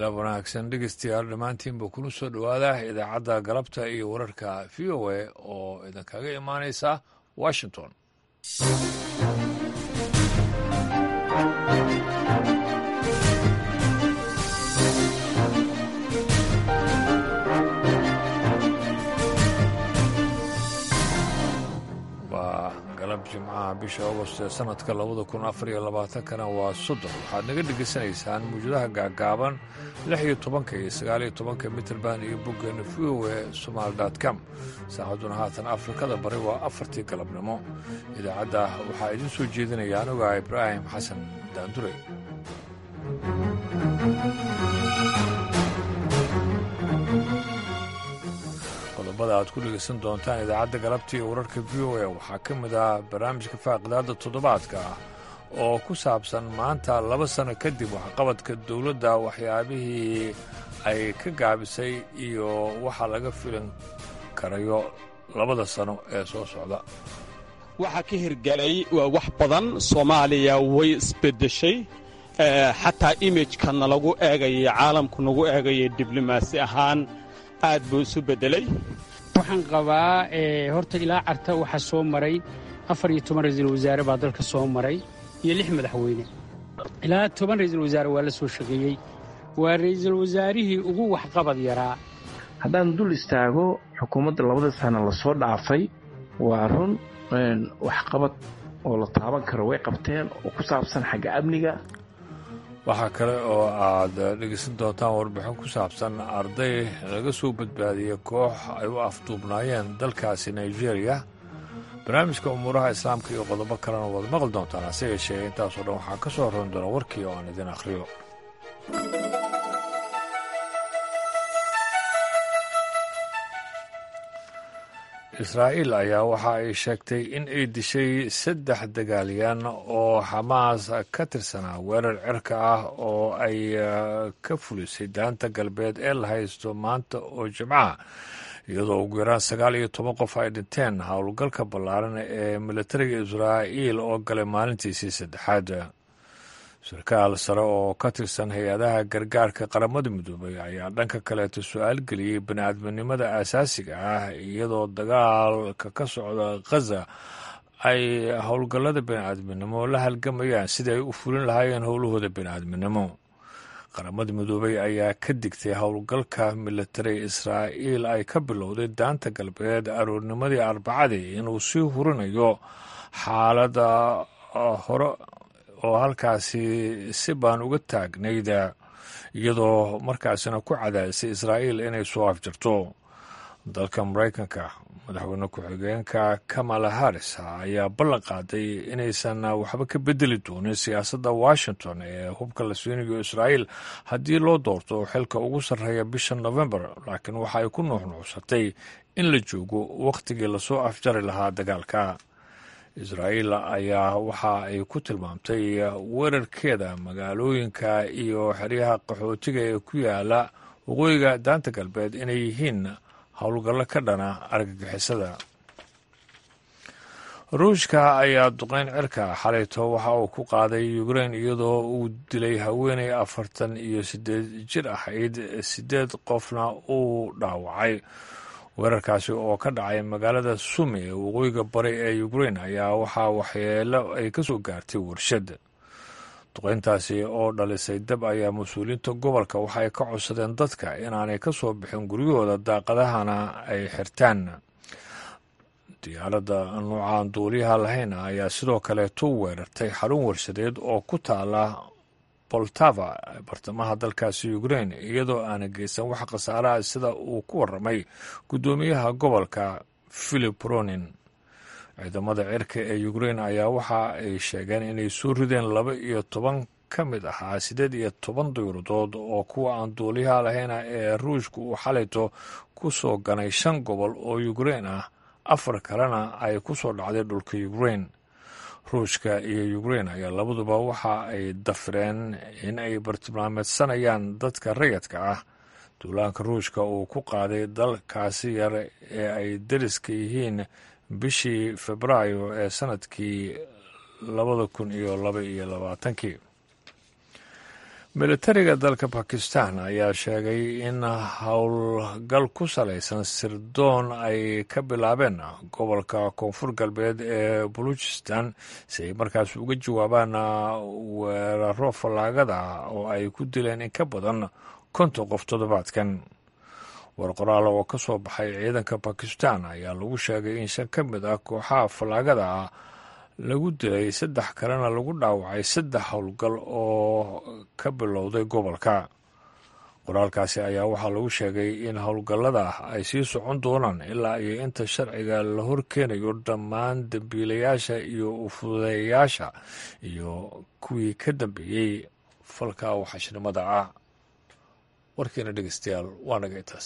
galab wanaagsan dhegeystayaal dhammaantiinba kuna soo dhowaada idaacadda galabta iyo wararka v o a oo idinkaga imaanaysa washington waa galab jimcaha bisha agost ee sanadka labada kun afar iyo labaatankana waa soddon waxaad naga dhegaysanaysaan mawjadaha gaagaaban lix iyo tobanka iyo sagaal iyo tobanka mitrband iyo boggeena v o e somaali dot com saacadduna haatan afrikada bari waa afartii galabnimo idaacadda waxaa idiin soo jeedinaya anuga ibraahim xasan daandure qodobada aad ku dhegaysan doontaan idaacadda galabta iyo wararka v o a waxaa ka mid ah barnaamijka faaqidaadda toddobaadka ah oo ku saabsan maanta laba sano kadib waxqabadka dowladda waxyaabihii ay ka gaabisay iyo waxa laga filan karayo labada sano ee soo socda waxaa ka hirgelay wax badan soomaaliya way isbeddeshay xataa imijka nalagu eegayay caalamku nagu eegayay diblomaasi ahaan aad buu isu beddelay waxaan qabaa horta ilaa carta waxaa soo maray afar iyo toban ra'iisul wasaare baa dalka soo maray iyo lix madaxweyne ilaa toban ra'iisul wasaare waa la soo shaqeeyey waa ra'iisul wasaarihii ugu waxqabad yaraa haddaan dul istaago xukuumadda labada sana lasoo dhaafay waa run waxqabad oo la taaban karo way qabteen oo ku saabsan xagga amniga waxaa kale oo aad dhegeysan doontaan warbixin ku saabsan arday laga soo badbaadiyey koox ay u afduubnaayeen dalkaasi nigeria barnaamijka umuuraha islaamka iyo qodobo kalena waad maqli doontaan hase yeeshee intaasoo dhan waxaa ka soo horan doona warkii oo aan idin akhriyo israa'iil ayaa waxa ay sheegtay in ay dishay saddex dagaalyan oo xamaas ka tirsanaa weerar cirka ah oo ay ka fulisay daanta galbeed ee la haysto maanta oo jimcaha iyadoo ugu yaraan sagaal iyo toban qof ay dhinteen howlgalka ballaaran ee militariga israa'iil oo galay maalintiisii saddexaad sarkaal sare oo ka tirsan hay-adaha gargaarka qaramada midoobay ayaa dhanka kaleeto su-aal geliyey bani-aadminimada aasaasiga ah iyadoo dagaalka ka socda khaza ay howlgallada bani-aadminimo la halgamayaan sidii ay u fulin lahaayeen howlahooda bani-aadminimo qaramada midoobay ayaa ka digtay howlgalka militari israa'iil ay ka bilowday daanta galbeed aroornimadii arbacadii inuu sii hurinayo xaaladda hore oo halkaasi si baan uga taagnayda iyadoo markaasina ku cadaadisay israa'iil inay soo afjarto dalka maraykanka madaxweyne ku-xigeenka kamala harris ayaa ballan qaaday inaysan waxba ka bedeli doonin siyaasadda washington ee hubka la siinayo israa'iil haddii loo doorto xilka ugu sarreeya bisha novembar laakiin waxa ay ku nuuxnuuxsatay in la joogo wakhtigii lasoo afjari lahaa dagaalka israa'iil ayaa waxa ay ku tilmaamtay weerarkeeda magaalooyinka iyo xeryaha qaxootiga ee ku yaala waqooyiga daanta galbeed inay yihiin howlgallo ka dhana argagixisada ruushka ayaa duqeyn cirka xalayto waxa uu ku qaaday ukrein iyadoo uu dilay haweeney afartan iyo sideed jir ahayd sideed qofna uu dhaawacay weerarkaasi oo ka dhacay magaalada sumi ee waqooyiga bari ee ukrein ayaa waxaa waxyeelo ay ka soo gaartay warshad duqeyntaasi oo dhalisay dab ayaa mas-uuliyiinta gobolka waxa ay ka codsadeen dadka inaanay ka soo bixin guryahooda daaqadahana ay xirtaan diyaaradda nuucaan duuliyaha lahayn ayaa sidoo kaleeto weerartay xarun warshadeed oo ku taala boltava bartamaha dalkaasi ukrein iyadoo aana geysan wax khasaaraha sida uu ku waramay guddoomiyaha gobolka philip ronin ciidamada cirka ee ukrein ayaa waxa ay sheegeen inay soo rideen laba iyo toban ka mid ahaa siddeed iyo toban dayuradood oo kuwa aan duuliyaha lahayna ee ruushka uu xalayto ku soo ganay shan gobol oo ukrein ah afar kalena ay ku soo dhacday dhulka ukrein ruushka iyo ukrein ayaa labaduba waxa ay dafireen in ay bartilmaameedsanayaan dadka rayadka ah duulaanka ruushka uu ku qaaday dalkaasi yar ee ay dariska yihiin bishii febraayo ee sanadkii labada kun iyo laba iyo labaatankii militariga dalka bakistan ayaa sheegay in howlgal ku salaysan sirdoon ay ka bilaabeen gobolka koonfur galbeed ee baluchistan si ay markaas uga jawaabaan weeraro fallaagada oo ay ku dileen in ka badan konton qof toddobaadkan war qoraal oo ka soo baxay ciidanka bakistan ayaa lagu sheegay in shan ka mid ah kooxaha fallaagada ah lagu dilay saddex kalena lagu dhaawacay saddex howlgal oo ka bilowday gobolka qoraalkaasi ayaa waxaa lagu sheegay in howlgallada ay sii socon doonaan ilaa iyo inta sharciga la horkeenayo dhammaan dembiilayaasha iyo ufudeeyayaasha iyo kuwii ka dambeeyey falka waxashnimada ah warkiina dhegeystayaal waa naga intaas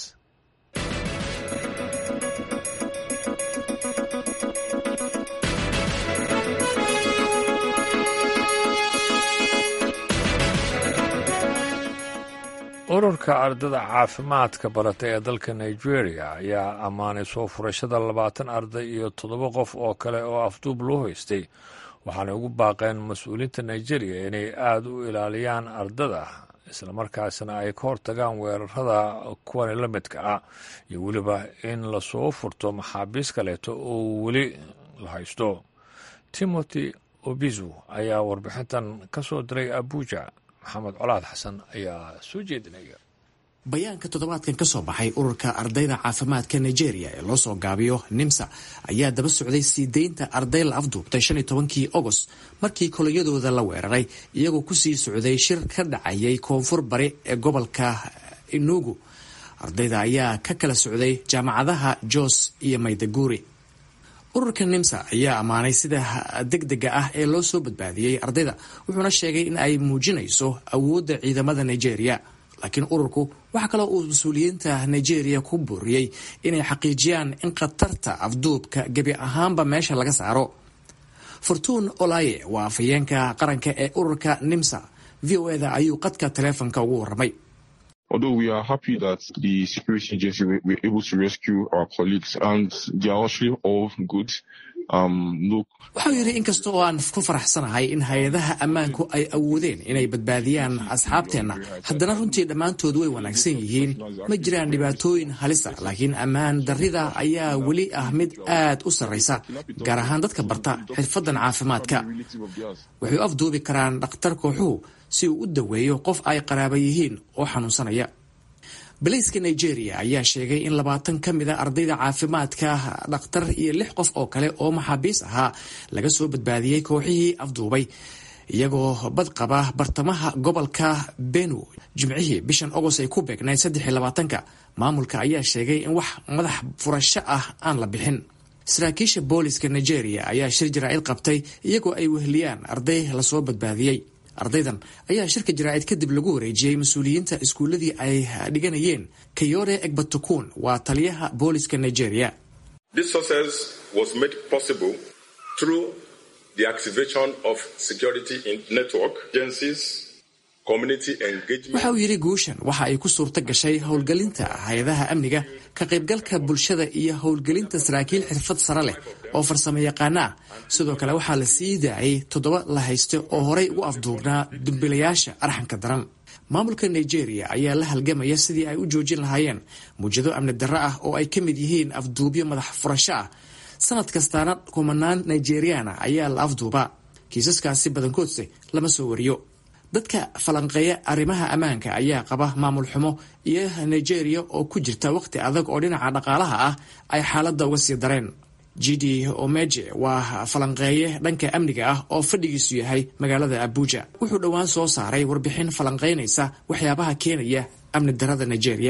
ururka ardada caafimaadka barata ee dalka nigeria ayaa ammaanay soo furashada labaatan arday iyo toddoba qof oo kale oo afduub loo haystay waxaanay ugu baaqeen mas-uuliyiinta nigeria inay aada u ilaaliyaan ardada islamarkaasna ay ka hortagaan weerarada kuwani la midka ah iyo weliba in lasoo furto maxaabiis kaleeto oo weli la haysto timothy obizu ayaa warbixintan ka soo diray abuja maxamed colaad xasan ayaa soo jeedinaya bayaanka toddobaadkan ka soo baxay ururka ardayda caafimaadka nigeria ee loo soo gaabiyo nimsa ayaa daba socday sii deynta arday la afduubtay shan iyo tobankii agost markii kolonyadooda la weeraray iyagoo kusii socday shir ka dhacayay koonfur bari ee gobolka inugu ardayda ayaa ka kala socday jaamacadaha jos iyo maydaguri ururka nimsa ayaa ammaanay sida degdega ah ee loo soo badbaadiyey ardayda wuxuuna sheegay in ay muujinayso awoodda ciidamada nigeria laakiin ururku waxaa kaloo uu mas-uuliyiinta nigeria ku booriyey inay xaqiijiyaan in khatarta afduubka gebi ahaanba meesha laga saaro fortuun olaye waa afhayeenka qaranka ee ururka nimsa v o eda ayuu qadka taleefonka ugu warramay Although we are happy that the security agency were, were able to rescue our colleagues and they are actually all good. wuxuu yidhi inkasta oo aan ku faraxsanahay in hay-adaha ammaanku ay awoodeen inay badbaadiyaan asxaabteenna haddana runtii dhammaantood way wanaagsan yihiin ma jiraan dhibaatooyin halisa laakiin ammaan darrida ayaa weli ah mid aad u sarraysa gaar ahaan dadka barta xirfaddan caafimaadka waxay u afduubi karaan dhakhtar kooxuhu si uu u daweeyo qof ay qaraaba yihiin oo xanuunsanaya balayska nigeria ayaa sheegay in labaatan ka mid a ardayda caafimaadka dhakhtar iyo lix qof oo kale oo maxaabiis ahaa laga soo badbaadiyey kooxihii afduubay iyagoo bad qaba bartamaha gobolka benu jimcihii bishan agost ay ku beegnayd saddex iyo labaatanka maamulka ayaa sheegay in wax madax furasho ah aan la bixin saraakiisha booliska nigeria ayaa shir jaraa'id qabtay iyagoo ay weheliyaan arday lasoo badbaadiyey ardaydan ayaa shirka jaraa'id kadib lagu wareejiyey mas-uuliyiinta iskuulladii ay dhiganayeen kayore egbatukun waa taliyaha booliska nigeria waxa uu yidhi guushan waxa ay ku suurto gashay howlgelinta hay-adaha amniga ka qaybgalka bulshada iyo howlgelinta saraakiil xirfad sare leh oo farsamo yaqaana ah sidoo kale waxaa la sii daayay toddoba la hayste oo horay ugu afduubnaa dumbilayaasha arxanka daran maamulka nigeria ayaa la halgamaya sidii ay u joojin lahaayeen muujado amni darro ah oo ay ka mid yihiin afduubyo madax furasho ah sanad kastaana kumanaan nigeriana ayaa la afduubaa kiisaskaasi badankoodse lama soo wariyo dadka falanqeeya arrimaha ammaanka ayaa qaba maamul xumo iyo nigeria oo ku jirta waqti adag oo dhinaca dhaqaalaha ah ay xaaladda uga sii dareen gidi omeje waa falanqeeye dhanka amniga ah oo fadhigiisu yahay magaalada abuja wuxuu dhowaan soo saaray warbixin falanqeynaysa waxyaabaha keenaya amni darada nigeria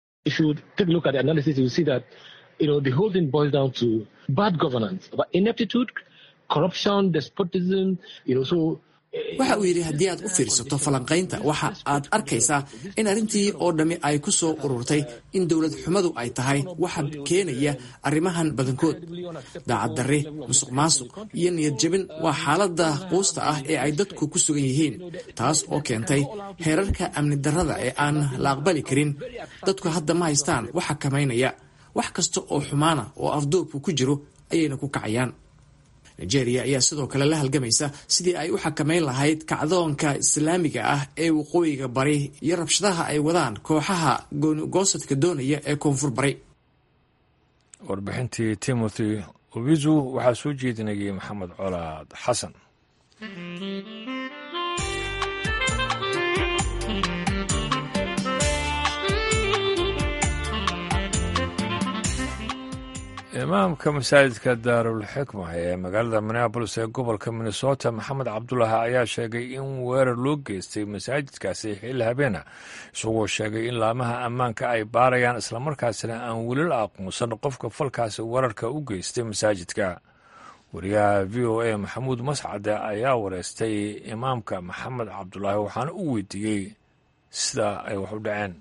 waxa uu yidhi haddii aad u fiirsato falanqaynta waxa aad arkaysaa in arrintii oo dhammi ay ku soo ururtay in dowlad xumadu ay tahay waxa keenaya arrimahan badankood daacad darri musuq maasuq iyo niyad jebin waa xaaladda quusta ah ee ay dadku ku sugan yihiin taas oo keentay heerarka amni darrada ee aan la aqbali karin dadku hadda ma haystaan wax xakamaynaya wax kasta oo xumaana oo afduubku ku jiro ayayna ku kacayaan nigeria ayaa sidoo kale la halgamaysa sidii ay u xakameyn lahayd kacdoonka islaamiga ah ee waqooyiga bari iyo rabshadaha ay wadaan kooxaha goonigoosadka doonaya ee koonfur bari warbixintii timothy obizu waxaa soo jeedinayay maxamed colaad xasan imaamka masaajidka daarul xikma ee magaalada minneabolis ee gobolka minnesota maxamed cabdulaahi ayaa sheegay in weerar loo geystay masaajidkaasi xilli habeena isagoo sheegay in laamaha ammaanka ay baarayaan islamarkaasina aan weli la aqoonsan qofka falkaasi weerarka u geystay masaajidka wariyaha v o a maxamuud mascade ayaa wareystay imaamka maxamed cabdulaahi waxaana u weydiiyey sida ay wax u dhaceen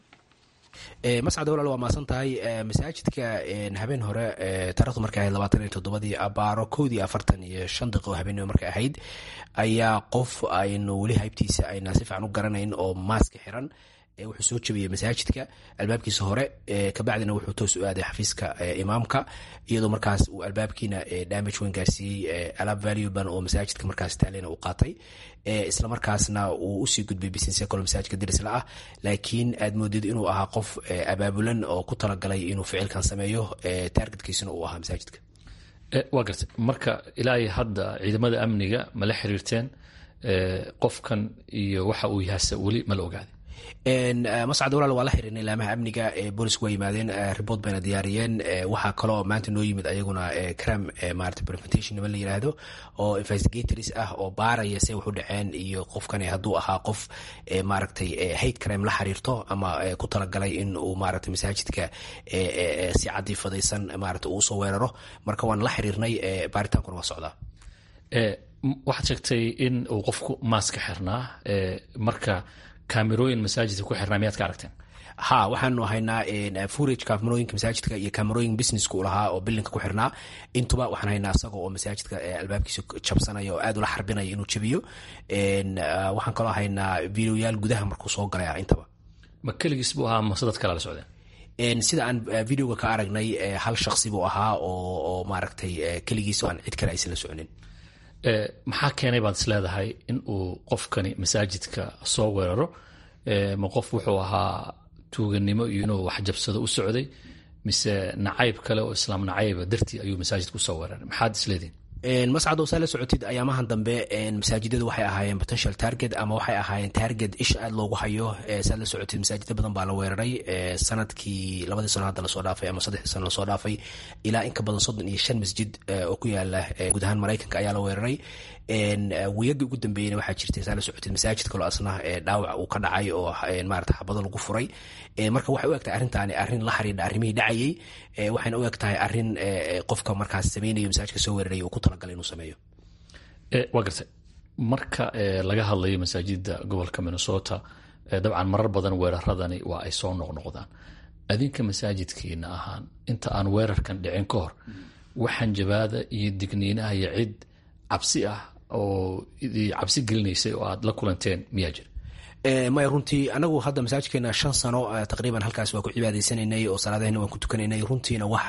mascad walaal waa maasan tahay masaajidka habeen hore taarikhdu markay ahayd labaatan iyo toddobadii abaaro kowdii afartan iyo shan daqiiqo habeenimo markay ahayd ayaa qof aynu weli haybtiisa ayna si fiican u garanayn oo maaska xiran wuxuu soo jabiyey masaajidka albaabkiisa hore kabacdina wuxuu toos u aaday xafiiska imaamka iyadoo markaas uu albaabkiina damage weyn gaarsiiyey alaab valuban oo masaajidka markaas taalena uu qaatay isla markaasna uu usii gudbay business kalo masaajidka dirisla ah laakiin aad moodid inuu ahaa qof abaabulan oo ku talagalay inuu ficilkan sameeyo taargetkiisuna uu ahaa masaajidka waa gartay marka ilaa hadda ciidamada amniga ma la xiriirteen qofkan iyo waxa uu yahase weli ma la ogaaday mascad walaal waa la xiriirnay laamaha amniga boolisku waa yimaadeen report bayna diyaariyeen waxaa kaloo maanta noo yimid ayaguna cram maarata preventation niman la yiraahdo oo investigators ah oo baaraya se wax u dhaceen iyo qofkani hadduu ahaa qof maaragtay hate crime la xiriirto ama ku talagalay in uu maaragtay masaajidka si cadiifadaysan maarata uu usoo weeraro marka waan la xiriirnay baaritaankuna waa socdaa waxaad sheegtay in uu qofku maaska xirnaa marka kamerooyin masaajidka ku xirnaa miyaad ka aragteen ha waxaanu haynaa furage kamerooyinka masaajidka iyo kamerooyin businesska u lahaa oo bilinka ku xirnaa intuba waxaan haynaa isaga oo masaajidka albaabkiisa jabsanaya oo aad ula xarbinaya inuu jabiyo waxaan kaloo haynaa videoyaal gudaha markuu soo galaya intaba ma keligiis buu ahaa mase dad kale la socdeen sida aan videoga ka aragnay hal shaksi buu ahaa oo maaragtay keligiis aan cid kale aysan la soconin maxaa keenay baad is leedahay in uu qofkani masaajidka soo weeraro ma qof wuxuu ahaa tuuganimo iyo inuu waxjabsado u socday mise nacayb kale oo islaam nacayba dartii ayuu masaajidka usoo weeraray maxaad isleedihin mascado saa la socotid ayaamahan dambe masaajidadu waxay ahaayeen potential target ama waxay ahaayeen target isha aad loogu hayo saad la socotid masaajida badan baa la weeraray sanadkii labadii sano hadda lasoo dhaafay ama saddexdii sano lasoo dhaafay ilaa in ka badan soddon iyo shan masjid oo ku yaala guud ahaan maraykanka ayaa la weeraray wiyagii ugu dambeeyena waxaa jirtay saa la socotid masaajid kaloo asna dhaawac uu ka dhacay oo maarata xabado lagu furay marka waxay u egtahay arrintaani arrin la xiriidha arrimihii dhacayay waxayna u eg tahay arrin qofka markaas sameynayo masaajidka soo weeraray uu ku talagalay inuu sameeyo waa gartay marka laga hadlayo masaajida gobolka minnesota dabcan marar badan weeraradani waa ay soo noqnoqdaan adinka masaajidkiina ahaan inta aan weerarkan dhicin ka hor waxaan jabaada iyo digniinaha iyo cid cabsi ah oo cabsi gelinaysay oo aad la kulanteen miyaa jira maya runtii anagu hadda masaajidkeena shan sano taqriiban halkaas waa ku cibaadaysanaynay oo salaadahena waan ku tukanaynay runtiina wax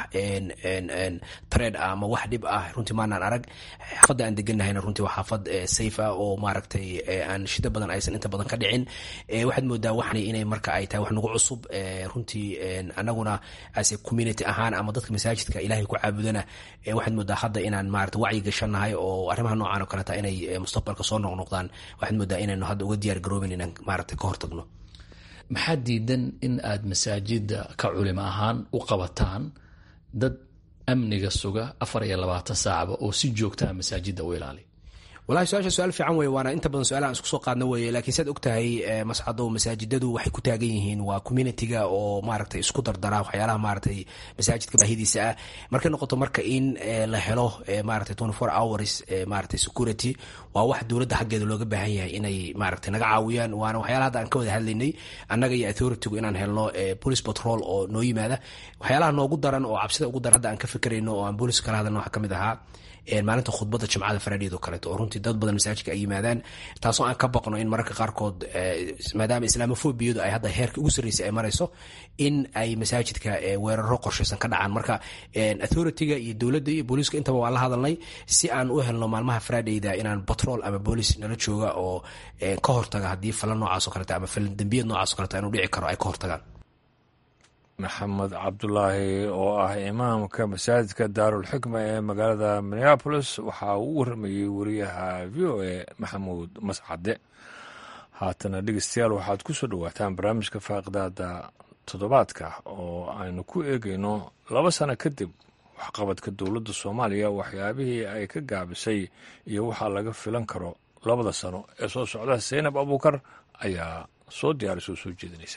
tareed ah ama wax dhib ah runtii maanaan arag xaafadda aan deganahayna runtii waa xaafad safe ah oo maaragtay aan shida badan aysan inta badan ka dhicin waxaad moodaa waxni inay marka ay tahay wax nagu cusub runtii anaguna ase community ahaan ama dadka masaajidka ilaahay ku caabudana waxaad moodaa hadda inaan maarata wacyi gashanahay oo arrimaha noocan oo kaleta inay mustaqbalka soo noqnoqdaan waxaad moodaa inaynu hadda uga diyaar garoobin inaan maarata ka hortagno maxaa diidan in aad masaajida ka culimo ahaan u qabataan dad amniga suga afar iyo labaatan saacba oo si joogtaa masaajida u ilaaliya walahi su-aasha su-aal fiican weye waana inta badan su-aalahan isku soo qaadna weye laakiin saad og tahay mascado masaajidadu waxay ku taagan yihiin waa communitiga oo maaragtay isku dardara waxyaalaha maaragtay masaajidka baahidiisa ah markay noqoto marka in la helo maaragtay twenty four hours maaragtay security waa wax dowladda xaggeeda looga baahan yahay inay maaragtay naga caawiyaan waana waxyaalaha hadda aan ka wada hadlaynay annaga iyo authoritygu inaan helno police patrol oo noo yimaada waxyaalaha noogu daran oo cabsida ugu daran hadda aan ka fikirayno oo aan booliska kala hadalno waxaa ka mid ahaa maalinta khudbadda jimcada faraadheed oo kaleeto oo runtii dad badan masaajidka ay yimaadaan taasoo aan ka baqno in mararka qaarkood maadaama islaamofobiyadu ay hadda heerka ugu sarreysay ay marayso in ay masaajidka weeraro qorshaysan ka dhacaan marka authority-ga iyo dowladda iyo booliiska intaba waan la hadalnay si aan u helno maalmaha faraadheyda inaan batrol ama booliis nala jooga oo ka hortaga haddii falan noocaas oo kaleeto ama falan dembiyad noocaas o kaleeto inuu dhici karo ay ka hortagaan maxamed cabdulaahi oo ah imaamka masaajidka daarulxikma ee magaalada minneabolis waxaa uu waramayey wariyaha v o a maxamuud mascade haatana dhegeystayaal waxaad ku soo dhowaataan barnaamijka faaqidaada toddobaadka oo aynu ku eegayno laba sano kadib waxqabadka dowladda soomaaliya waxyaabihii ay ka gaabisay iyo waxaa laga filan karo labada sano ee soo socda saynab abuukar ayaa soo diyaarisoo soo jeedinaysa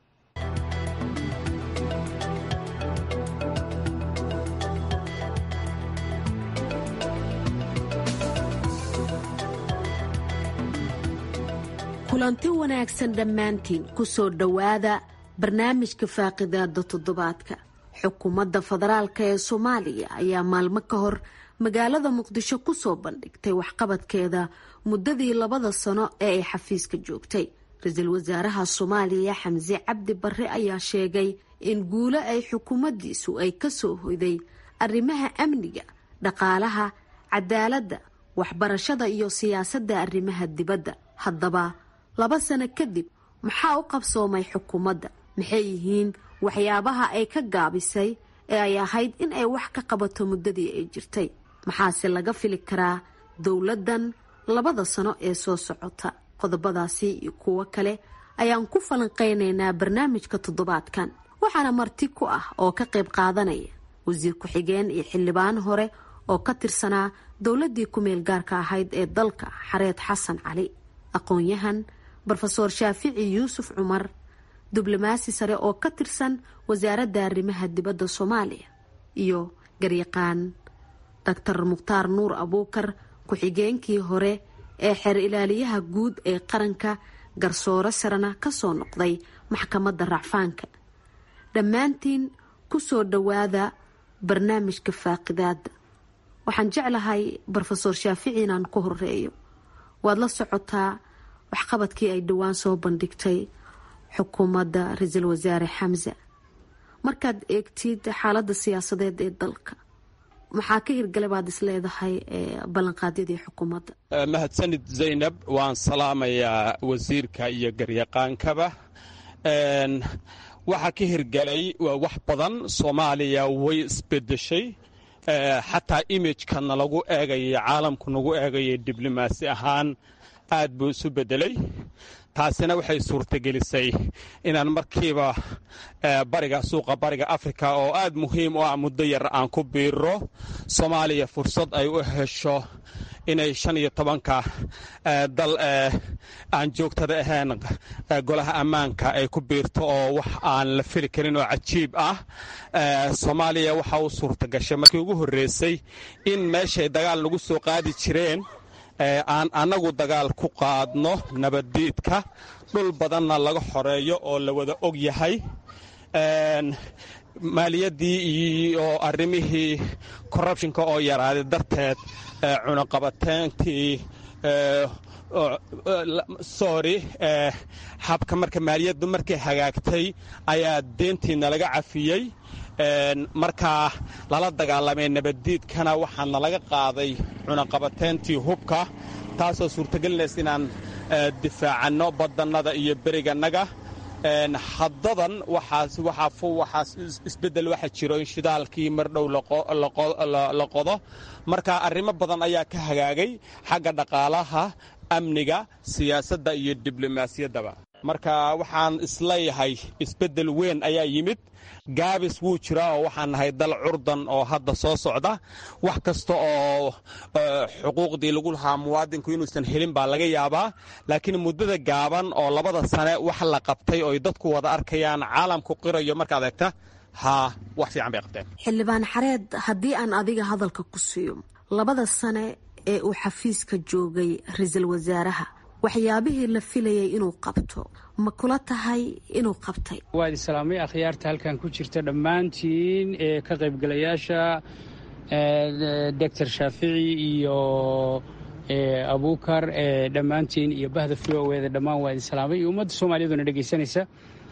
kulanti wanaagsan dhammaantiin ku soo dhowaada barnaamijka faaqidaada toddobaadka xukuumadda federaalk ee soomaaliya ayaa maalmo ka hor magaalada muqdisho kusoo bandhigtay waxqabadkeeda muddadii labada sano ee ay xafiiska joogtay ra-iisul wasaaraha soomaaliya xamse cabdi barre ayaa sheegay in guulo ay xukuumaddiisu ay kasoo hoyday arrimaha amniga dhaqaalaha cadaaladda waxbarashada iyo siyaasadda arrimaha dibadda haddaba laba sano kadib maxaa u qabsoomay xukuumadda maxay yihiin waxyaabaha ay ka gaabisay ee ay ahayd in ay wax ka qabato muddadii ay jirtay maxaase laga fili karaa dowladdan labada sano ee soo socota qodobadaasi iyo kuwo kale ayaan ku falanqeynaynaa barnaamijka toddobaadkan waxaana marti ku ah oo ka qayb qaadanaya wasiir ku-xigeen iyo xildhibaan hore oo ka tirsanaa dowladdii ku-meel gaarka ahayd ee dalka xareed xasan cali aqoon-yahan rofeor shaafici yuusuf cumar diblomaasi sare oo ka tirsan wasaaradda arrimaha dibadda soomaaliya iyo garyaqaan doctor mukhtaar nuur abuukar ku-xigeenkii hore ee xeer ilaaliyaha guud ee qaranka garsoore sarena kasoo noqday maxkamadda racfaanka dhammaantiin kusoo dhowaada barnaamijka faaqidaada waxaan jeclahay rofeor shaafici inaan ku horeeyo waad la socotaa waxqabadkii ay dhowaan soo bandhigtay xukuumadda ra-iisul wasaare xamse markaad eegtid xaaladda siyaasadeed ee dalka maxaa ka hirgalay baad is leedahay ballanqaadyadii xukuumadda mahadsanid zaynab waan salaamayaa wasiirka iyo garyaqaankaba waxaa ka hirgalay wax badan soomaaliya way isbedeshay xataa imijkana lagu eegayay caalamku nagu eegayay diblomaasi ahaan aad buu isu bedelay taasina waxay suurtagelisay inaan markiiba bariga suuqa bariga afrika oo aad muhiim u ah muddo yar aan ku biiro soomaaliya fursad ay u hesho inay shan iyo tobanka dal aan joogtada ahayn golaha ammaanka ay ku biirto oo wax aan la fili karin oo cajiib ah soomaaliya waxa u suurta gashay markii ugu horreysay in meeshay dagaal nagu soo qaadi jireen aan annagu dagaal ku qaadno nabaddiidka dhul badanna laga xoreeyo oo la wada og yahay maaliyaddii iyo arrimihii corrubtionka oo yaraaday darteed cunaqabateentii sorry habka marka maaliyaddu markay hagaagtay ayaa deentiina laga cafiyey markaa lala dagaalamay nabaddiidkana waxaana laga qaaday cunaqabateentii hubka taasoo suurtagelinaysa inaan difaacanno badannada iyo berigannaga haddadan waxaa isbeddel waxa jiro in shidaalkii mar dhow la qodo marka arrimo badan ayaa ka hagaagay xagga dhaqaalaha amniga siyaasadda iyo diblomaasiyaddaba marka waxaan isleeyahay isbeddel weyn ayaa yimid gaabis wuu jiraa oo waxaan nahay dal curdan oo hadda soo socda wax kasta oo xuquuqdii lagu lahaa muwaadinku inuusan helin baa laga yaabaa laakiin muddada gaaban oo labada sane wax la qabtay oy dadku wada arkayaan caalamku qirayo markaad eegta haa wax fiican bay qabteen xildhibaan xareed haddii aan adiga hadalka ku siiyo labada sane ee uu xafiiska joogay ra-iisul wasaaraha waxyaabihii la filayay inuu qabto ma kula tahay inuu qabtay waad islaamay akhyaarta halkan ku jirta dhammaantiin ee ka qaybgalayaasha doctor shaafici iyo abuukar dhammaantiin iyo bahda v o eda dhammaan waa idin salaamay iyo ummadda soomaaliyaduna dhegaysanaysa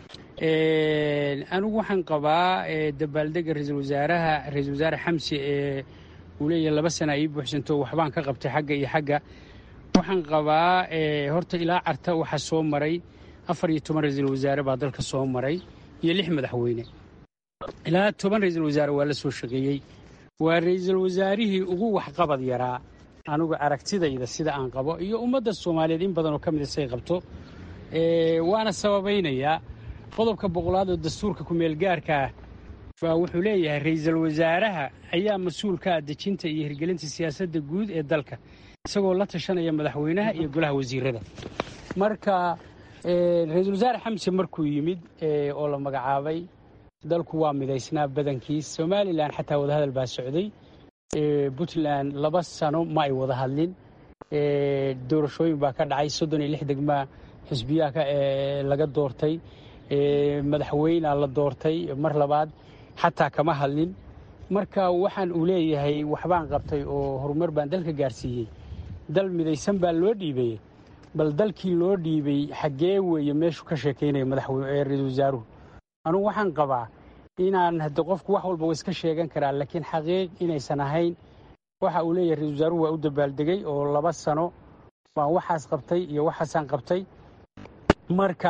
anigu waxaan qabaa dabaaldega ra-iisul wasaaraha ra-iisul wasaare xamsi ee uu leeyahay laba sana ii buuxsanto waxbaan ka qabtay xagga iyo xagga waxaan qabaa horta ilaa carta waxaa soo maray afar iyo toban ra-iisul wasaare baa dalka soo maray iyo lix madaxweyne ilaa toban ra-iisul wasaare waa la soo shaqeeyey waa ra-iisul wasaarihii ugu waxqabad yaraa anigu aragtidayda sida aan qabo iyo ummadda soomaaliyeed in badanoo ka mida say qabto waana sababaynayaa qodobka boqolaad oo dastuurka ku-meelgaarka ah baa wuxuu leeyahay ra-iisul wasaaraha ayaa mas-uul ka ah dejinta iyo hirgelinta siyaasadda guud ee dalka isagoo la tashanaya madaxweynaha iyo golaha wasiirada marka ra-iisul wasaare xamse markuu yimid oo la magacaabay dalku waa midaysnaa badankiis somalilan xataa wadahadal baa socday puntland laba sano ma ay wada hadlin doorashooyin baa ka dhacay soddon iyo lix degmaa xisbiyaha laga doortay madaxweynea la doortay mar labaad xataa kama hadlin marka waxaan uu leeyahay waxbaan qabtay oo horumar baan dalka gaarsiiyey dal midaysan baa loo dhiibay bal dalkii loo dhiibay xaggee weeye meeshuu ka sheekaynaya madaxra-iisul wasaaruhu anugu waxaan qabaa inaan hadde qofku wax walba wa iska sheegan karaa laakiin xaqiiq inaysan ahayn waxa uu leeyahay ra-isul wasaaruhu waa u dabaaldegay oo laba sano baan waxaas qabtay iyo waxaasaan qabtay marka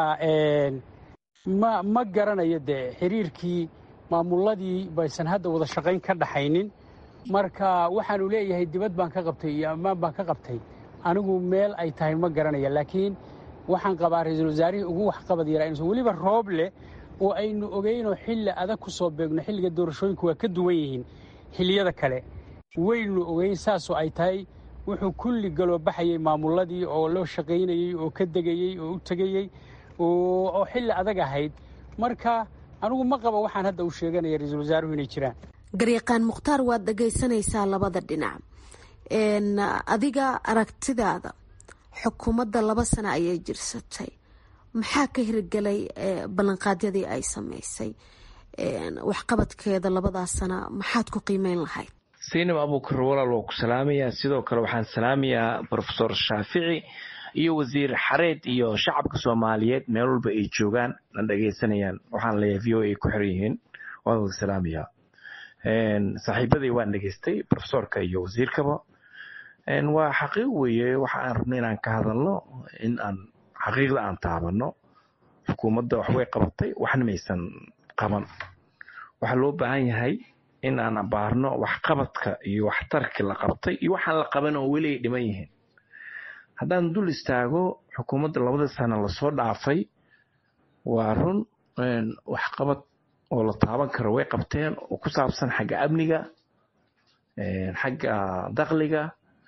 ma ma garanayo dee xiriirkii maamuladii baysan hadda wada shaqayn ka dhaxaynin marka waxaanu leeyahay dibad baan ka qabtay iyo ammaan baan ka qabtay anigu meel ay tahay ma garanaya laakiin waxaan qabaa ra-iisul wasaarihii ugu waxqabad yaraa inuusan weliba roob leh oo aynu ogeynoo xilli adag ku soo beegno xilliga doorashooyinku waa ka duwan yihiin xilliyada kale waynu ogeyn saasoo ay tahay wuxuu kulli galoo baxayay maamuladii oo loo shaqaynayey oo ka degayey oo u tegayey oo xilli adag ahayd marka anigu ma qaba waxaan hadda uu sheeganaya ra-iisul wasaaruhu inay jiraan garyaqaan mukhtaar waad dhagaysanaysaa labada dhinac adiga aragtidaada xukuumadda laba sano ayay jirsatay maxaa ka hirgelay ballanqaadyadii ay samaysay waxqabadkeeda labadaas sana maxaad ku qiimeyn lahayd saynab abuukar walaal waa ku salaamayaa sidoo kale waxaan salaamayaa rofesor shaafici iyo wasiir xareed iyo shacabka soomaaliyeed meel walba ay joogaan na dhagaysanayaan waxaan leeyahay v o a ku xiran yihiin waan wada salaamayaa saaxiibadii waan dhegaystay rofesorka iyo wasiirkaba waa xaqiiq weeye waxa aan rabno inaan ka hadalno in aan xaqiiqda aan taabano xukuumadda waxbay qabatay waxna maysan qaban waxaa loo baahan yahay in aan abaarno waxqabadka iyo waxtarki la qabtay iyo waxaan la qaban oo weli ay dhiman yihiin haddaan dul istaago xukuumadda labada sano lasoo dhaafay waa run waxqabad oo la taaban karo way qabteen oo ku saabsan xagga amniga xagga dakliga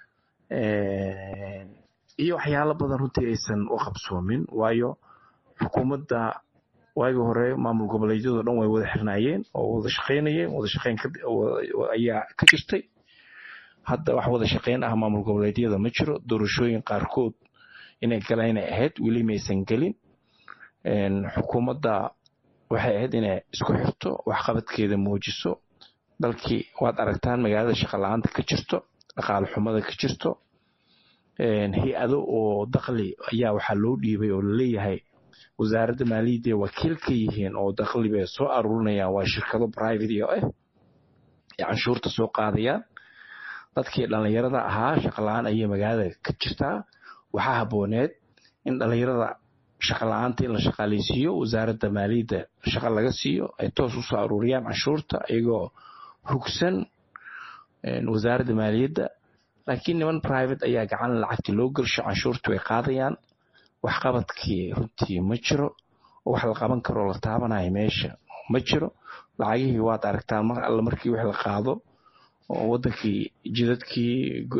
iyo waxyaalo badan runtii aysan u qabsoomin waayo xukuumadda waagii hore maamul goboleedyadoo dhan way wada xirnaayeen oo wada shaqaynayeen wada shaqayn ayaa ka jirtay hadda wax wada shaqayn ah maamul goboleedyada ma jiro doorashooyin qaarkood inay galaan inay ahayd weli maysan gelin xukuumadda waxay ahayd inay isku xirto waxqabadkeeda muujiso dalkii waad aragtaan magaalada shaqa la-aanta ka jirto dhaqaale xumada ka jirto hay-ado oo dakli ayaa waxaa loo dhiibay oo laleeyahay wasaaradda maaliyadda wakiil ka yihiin oo dakli bay soo aruurinayaan waa shirkado private oo ah ee canshuurta soo qaadayaan dadkii dhallinyarada ahaa shaqala-aan ayay magaalada ka jirtaa waxaa habooneed in dhallinyarada shaqala-aanta in la shaqaaleysiiyo wasaaradda maaliyadda shaqa laga siiyo ay toos usoo aruuriyaan canshuurta iyagoo hugsan wasaaradda maaliyadda laakiin niman private ayaa gacan lacagtii loo gelsho canshuurta way qaadayaan waxqabadkii runtii ma jiro oo wax la qaban karoo la taabanayo meesha ma jiro lacagihii waad aragtaan mar alle markii wix la qaado oo wadankii jidadkii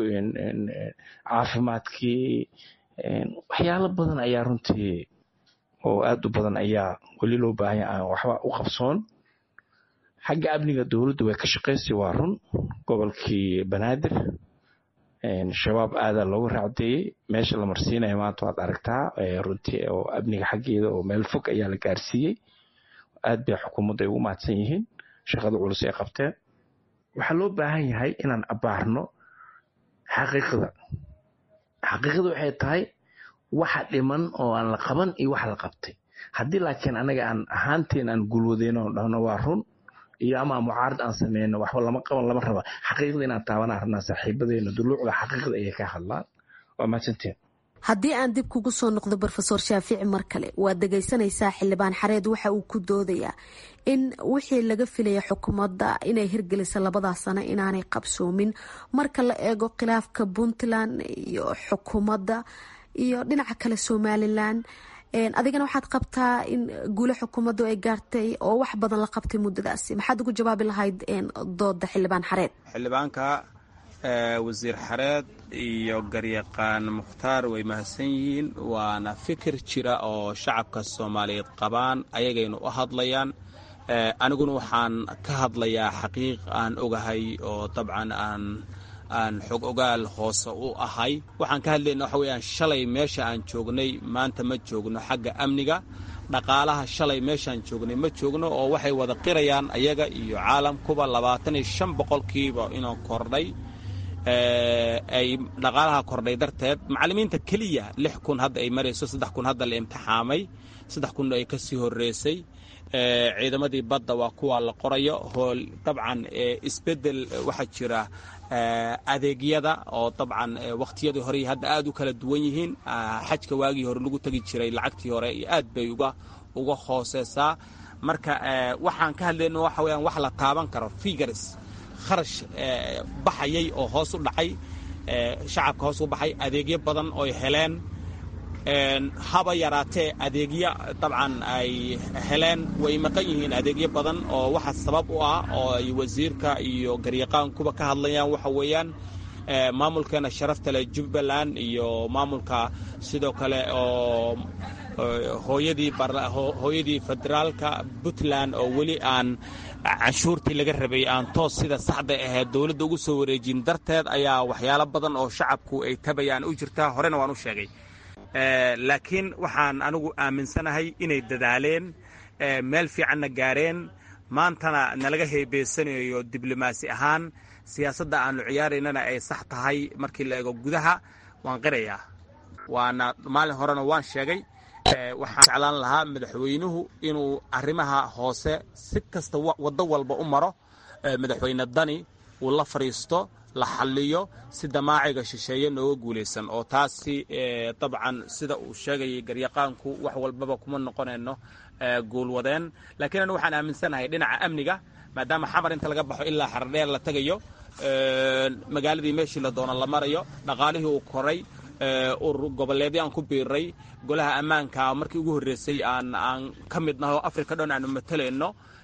caafimaadkii waxyaalo badan ayaa runtii oo aad u badan ayaa weli loo baahanya aan waxba u qabsoon xagga amniga dowladda way ka shaqaysay waa run gobolkii banaadir shabaab aadaa looga raacdeeyey meesha la marsiinaya maanta waad aragtaa runtii oo amniga xaggeeda oo meel fog ayaa la gaarsiiyey aad bay xukuumadda ay ugu mahadsan yihiin shaqada culus ay qabteen waxaa loo baahan yahay inaan abaarno xaqiiqada xaqiiqada waxay tahay waxa dhiman oo aan la qaban iyo waxa la qabtay haddii laakiin anaga aan ahaanteen aan gulwadeyno oo dhahno waa run iyo ama mucaarad aan sameyno waxba lama qaban lama raba xaqiiqda inaan taabanaan rabnaa saaxiibadeena duluucda xaqiiqda ayay ka hadlaan waa mahadsanteen haddii aan dib kugu soo noqdo rofeor shaafici mar kale waad dhegaysanaysaa xildhibaan xareed waxa uu ku doodayaa in wixii laga filaya xukuumadda inay hirgelisa labadaas sano inaanay qabsoomin marka la eego khilaafka puntland iyo xukuumadda iyo dhinaca kale somalilan adigana waxaad qabtaa in guule xukuumaddu ay gaartay oo wax badan la qabtay muddadaasi maxaad ugu jawaabi lahayd dooda xildhibaan xareed xildhibaanka wasiir xareed iyo garyaqaan mukhtaar way mahadsan yihiin waana fikir jira oo shacabka soomaaliyeed qabaan ayagaynu u hadlayaan aniguna waxaan ka hadlayaa xaqiiq aan ogahay oo dabcan aan aan xog ogaal hoose u ahay waxaan ka hadlayna waxa weyaan shalay meesha aan joognay maanta ma joogno xagga amniga dhaqaalaha shalay meeshaan joognay ma joogno oo waxay wada qirayaan ayaga iyo caalamkuba labaatan iyo shan boqolkiiba inuu kordhay ay dhaqaalaha kordhay darteed macallimiinta keliya lix kun hadda ay marayso saddex kun hadda la imtixaamay saddex kun ay ka sii horreysay ciidamadii badda waa kuwa la qorayo hool dabcan isbeddel waxaa jira adeegyada oo dabcan wakhtiyadii hore hadda aad u kala duwan yihiin xajka waagii hore lagu tegi jiray lacagtii hore iyo aad bay uga uga hooseysaa marka waxaan ka hadlayno waxa weyaan wax la taaban karo figures kharash baxayay oo hoos u dhacay shacabka hoos u baxay adeegyo badan ooy heleen haba yaraatee adeegyo dabcan ay heleen way maqan yihiin adeegyo badan oo waxa sabab u ah oo ay wasiirka iyo garyaqaankuba ka hadlayaan waxa weeyaan maamulkeena sharafta leh jubbaland iyo maamulka sidoo kale oo hooyadii hooyadii federaalka puntland oo weli aan canshuurtii laga rabay aan toos sida saxda ahayd dowladda ugu soo wareejin darteed ayaa waxyaalo badan oo shacabku ay tabayaan u jirtaa horena waan u sheegay laakiin waxaan anigu aaminsanahay inay dadaaleen meel fiicanna gaareen maantana nalaga heebeysanayo diblomaasi ahaan siyaasadda aanu ciyaaraynana ay sax tahay markii la eego gudaha waan qirayaa waana maalin horena waan sheegay waxaan jeclaan lahaa madaxweynuhu inuu arrimaha hoose si kasta waddo walba u maro madaxweyne dani uu la fadhiisto la xalliyo si damaaciga shisheeye nooga guulaysan oo taasi dabcan sida uu sheegayay garyaqaanku wax walbaba kuma noqonayno guulwadeen laakiin anu waxaan aaminsanahay dhinaca amniga maadaama xamar inta laga baxo ilaa xardheer la tegayo magaaladii meeshii la doono la marayo dhaqaalihii uu koray urur goboleedyo aan ku biiray golaha ammaanka markii ugu horreysay aan aan ka mid naho africa dhan aanu matalayno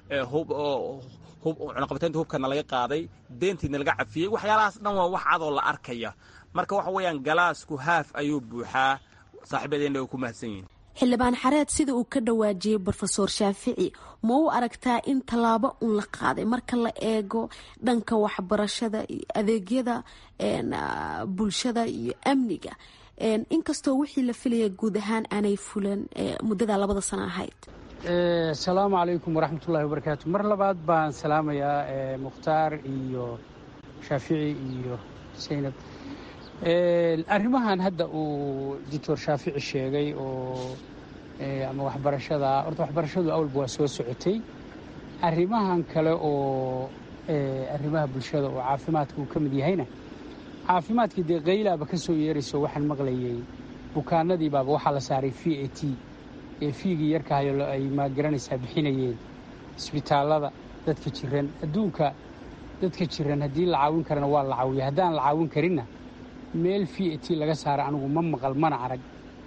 cunaqabataynta hubkana laga qaaday deentiina laga cafiyey waxyaalahaas dhan waa wax cadoo la arkaya marka waxa weeyaan galaasku haaf ayuu buuxaa saaxiibadeena way ku mahadsan yihin xildhibaan xareed sida uu ka dhawaajiyey rofeor shaafici ma u aragtaa in tallaabo un la qaaday marka la eego dhanka waxbarashada iyo adeegyada bulshada iyo amniga inkastoo wixii la filaya guud ahaan aanay fulan muddada labada sano ahayd asalaamu calaykum waraxmatullahi wabarakaatu mar labaad baan salaamayaa mukhtaar iyo shaafici iyo saynab arrimahan hadda uu doctor shaafici sheegay oo ama waxbarashada horta waxbarashadu awalba waa soo socotay arrimahan kale oo arrimaha bulshada oo caafimaadka uu ka mid yahayna caafimaadkii dee qaylaaba ka soo yeerayso waxaan maqlayay bukaanadii baaba waxaa la saaray v a t ee fiigii yarkahayo ay magaranaysaa bixinayeen isbitaallada dadka jiran adduunka dadka jiran haddii la caawin karana waa la caawiya haddaan la caawin karinna meel v a t laga saara anigu ma maqal mana arag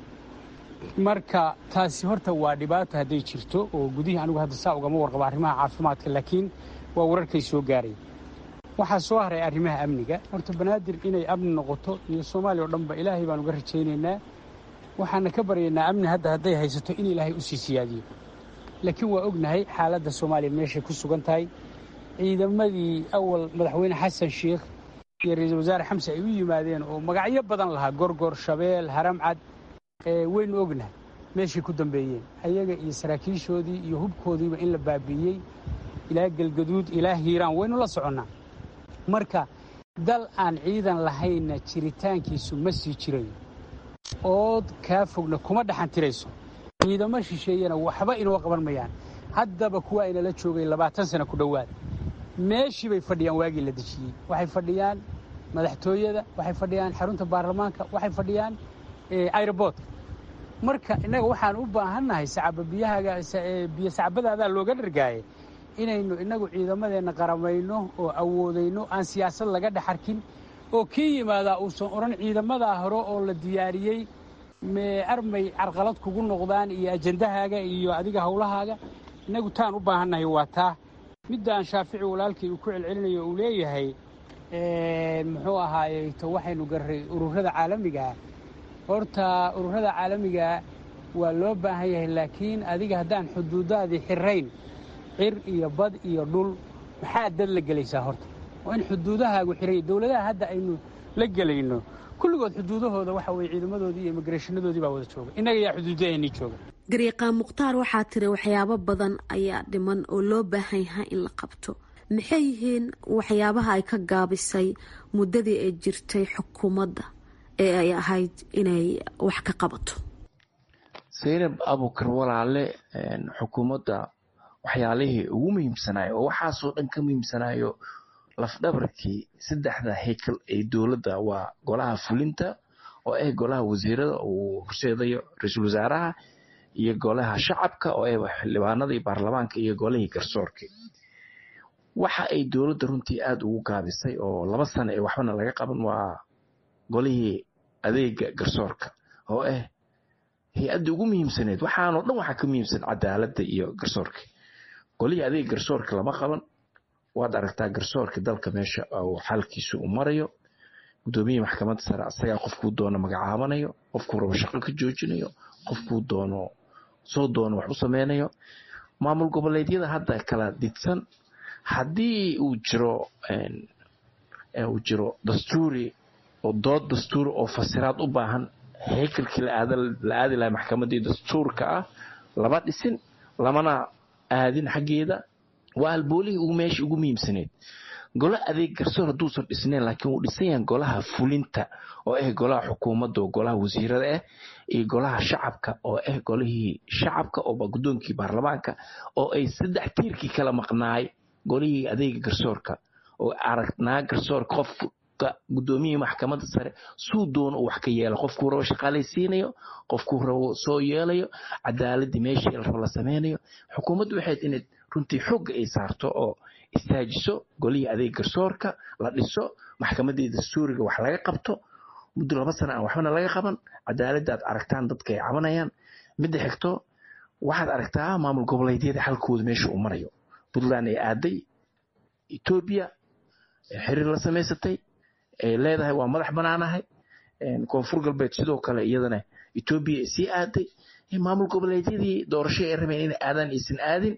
marka taasi horta waa dhibaato hadday jirto oo gudihii anigu hadda saa ugama warqabo arrimaha caafimaadka laakiin waa wararkay soo gaaray waxaa soo haray arrimaha amniga horta banaadir inay amni noqoto iyo soomaaliya oo dhanba ilaahay baan uga rajaynaynaa waxaana ka baryaynaa amni hadda hadday haysato in ilaahay u sii siyaadiyo laakiin waa ognahay xaaladda soomaaliya meeshay ku sugan tahay ciidamadii awal madaxweyne xasan sheikh iyo ra-iisul wasaare xamse ay u yimaadeen oo magacyo badan lahaa gorgor shabeel haramcad waynu ognahay meeshay ku dambeeyeen ayaga iyo saraakiishoodii iyo hubkoodiiba in la baabi'iyey ilaa gelgaduud ilaa hiiraan waynu la soconnaa marka dal aan ciidan lahaynna jiritaankiisu ma sii jirayo ood kaa fogna kuma dhaxantirayso ciidamo shisheeyana waxba inoo qaban mayaan haddaba kuwa inala joogay labaatan sana ku dhowaad meeshii bay fadhiyaan waagii la dejiyey waxay fadhiyaan madaxtooyada waxay fadhiyaan xarunta baarlamaanka waxay fadhiyaan aeroboortka marka innaga waxaan u baahannahay biyo sacbadaadaa looga dhargaaye inaynu innagu ciidamadeenna qaramayno oo awoodayno aan siyaasad laga dhex arkin oo kii yimaadaa uusan odhan ciidamadaa hore oo la diyaariyey armay carqalad kugu noqdaan iyo ajandahaaga iyo adiga howlahaaga innagu taan u baahannahay waa taa middaan shaafici walaalkii uu ku celcelinayo uu leeyahay muxuu ahaaye to waxaynu garray ururada caalamigaa horta ururada caalamigaa waa loo baahan yahay laakiin adiga haddaan xuduudaadii xirayn cir iyo bad iyo dhul maxaa dad la gelaysaa horta waa in xuduudahaagu xiray dowladaha hadda aynu la gelayno kulligood xuduudahooda waxa weye ciidamadoodii iyo immigreshanadoodii baa wada jooga innaga yaa xuduudaheennii jooga gariiqaan mukhtaar waxaa tiri waxyaabo badan ayaa dhiman oo loo baahan yahay in la qabto maxay yihiin waxyaabaha ay ka gaabisay muddadii ay jirtay xukuumadda ee ay ahayd inay wax ka qabato saynab abukar walaale xukuumadda waxyaalihii ugu muhiimsanayo oo waxaasoo dhan ka muhiimsanayo lafdhabarkii saddexda heykal ee dowladda waa golaha fulinta oo ah golaha wasiirada uu horseedayo ra-iisul wasaaraha iyo golaha shacabka oo ah xildhibaanada iyo baarlamaanka iyo golihii garsoorka waxa ay dowladda runtii aada ugu gaabisay oo laba sano ee waxbana laga qaban waa golihii adeega garsoorka oo ah hay-adda ugu muhiimsaneed waxaanoo dhan waxaa ka muhiimsan cadaaladda iyo garsoorka golihii adeega garsoorka lama qaban waad aragtaa garsoorka dalka meesha uu xalkiisu u marayo gudoomiyihii maxkamadda sare asagaa qofkuu doono magacaabanayo qofkuu rabo shaqo ka joojinayo qofkuu doono soo doono wax u sameynayo maamul goboleedyada hadda kala didsan haddii uu jiro uu jiro dastuuri oo dood dastuuri oo fasiraad u baahan heykalkii la aadi lahay maxkamaddii dastuurka ah lama dhisin lamana aadin xaggeeda waa halboolihii ugu meesha ugu muhiimsaneed golo adeeg garsoor hadduusan dhisnayn laakiin wuu dhisan yahan golaha fulinta oo ah golaha xukuumadda oo golaha wasiirada ah iyo golaha shacabka oo ah golihii shacabka oo guddoonkii baarlamaanka oo ay saddex tiirkii kala maqnaay golihii adeega garsoorka oo aragnaa garsoorka qofka guddoomiyihii maxkamadda sare suu doono uu wax ka yeelo qofkuu rabo shaqaalaysiinayo qofkuu rabo soo yeelayo cadaaladii meeshii la rabo la sameynayo xukuumaddu waxayd inay runtii xooga ay saarto oo istaajiso golihii adeeg garsoorka la dhiso maxkamaddii dastuuriga wax laga qabto muddo laba sana aan waxbana laga qaban cadaaladda aad aragtaan dadka ay cabanayaan midda xigto waxaad aragtaa maamul goboleedyada xalkooda meesha uu marayo puntland ay aaday etoobiya xiriir la samaysatay ay leedahay waa madax banaanahay koonfur galbeed sidoo kale iyadana etoobiya sii aaday maamul goboleedyadii doorasho ay rabeen inay aadaan aysan aadin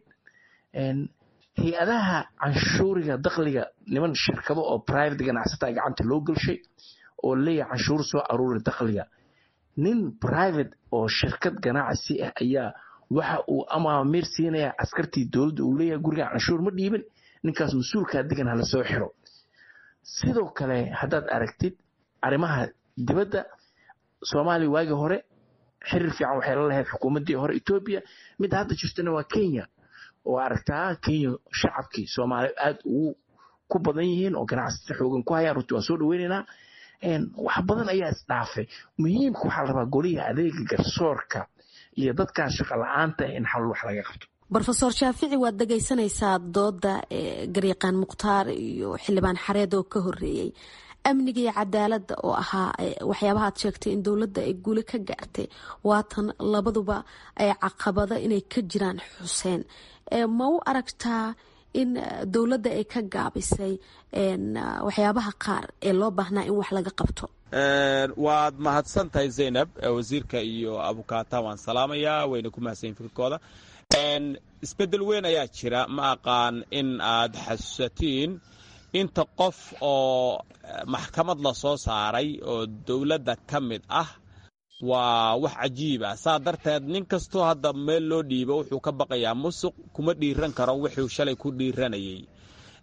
hay-adaha canshuuriga dakliga niman shirkado oo private ganacsataa gacanta loo gelshay oo leeyahay canshuur soo aruuri dakliga nin private oo shirkad ganacsi ah ayaa waxa uu amaamiir siinaya askartii dowladda uu leeyahay guriga canshuur ma dhiibin ninkaas mas-uulkaa degan hala soo xiro sidoo kale haddaad aragtid arrimaha dibadda soomaaliya waagii hore xiriir fiican waxay la lahayd xukuumaddii hore etoobiya midda hadda jirtana waa kenya oo aragtaa kenya shacabkii soomaaliya aada ugu ku badan yihiin oo ganacsata xoogan ku hayaan runtii waan soo dhaweynaynaa wax badan ayaa isdhaafay muhiimka waxaa la rabaa golihii adeega garsoorka iyo dadkan shaqa la-aanta in xal wax laga qabto rofeor shaafici waad dhegaysanaysaa dooda garyaqaan mukhtaar iyo xildhibaan xareed oo ka horeeyey amniga iyo cadaaladda oo ahaa waxyaabaha aad sheegtay in dowladda ay guuli ka gaartay waatan labaduba ay caqabado inay ka jiraan xuseen ma u aragtaa in dowladda ay ka gaabisay waxyaabaha qaar ee loo baahnaa in wax laga qabto waad mahadsan tahay zaynab wasiirka iyo abukaata waan salaamayaa wayna ku mahadsanyiin fikirkooda isbedel weyn ayaa jira ma aqaan in aad xasuusatiin inta qof oo maxkamad la soo saaray oo dowladda ka mid ah waa wax cajiib ah saa darteed nin kastoo hadda meel loo dhiibo wuxuu ka baqayaa musuq kuma dhiiran karo wuxuu shalay ku dhiiranayay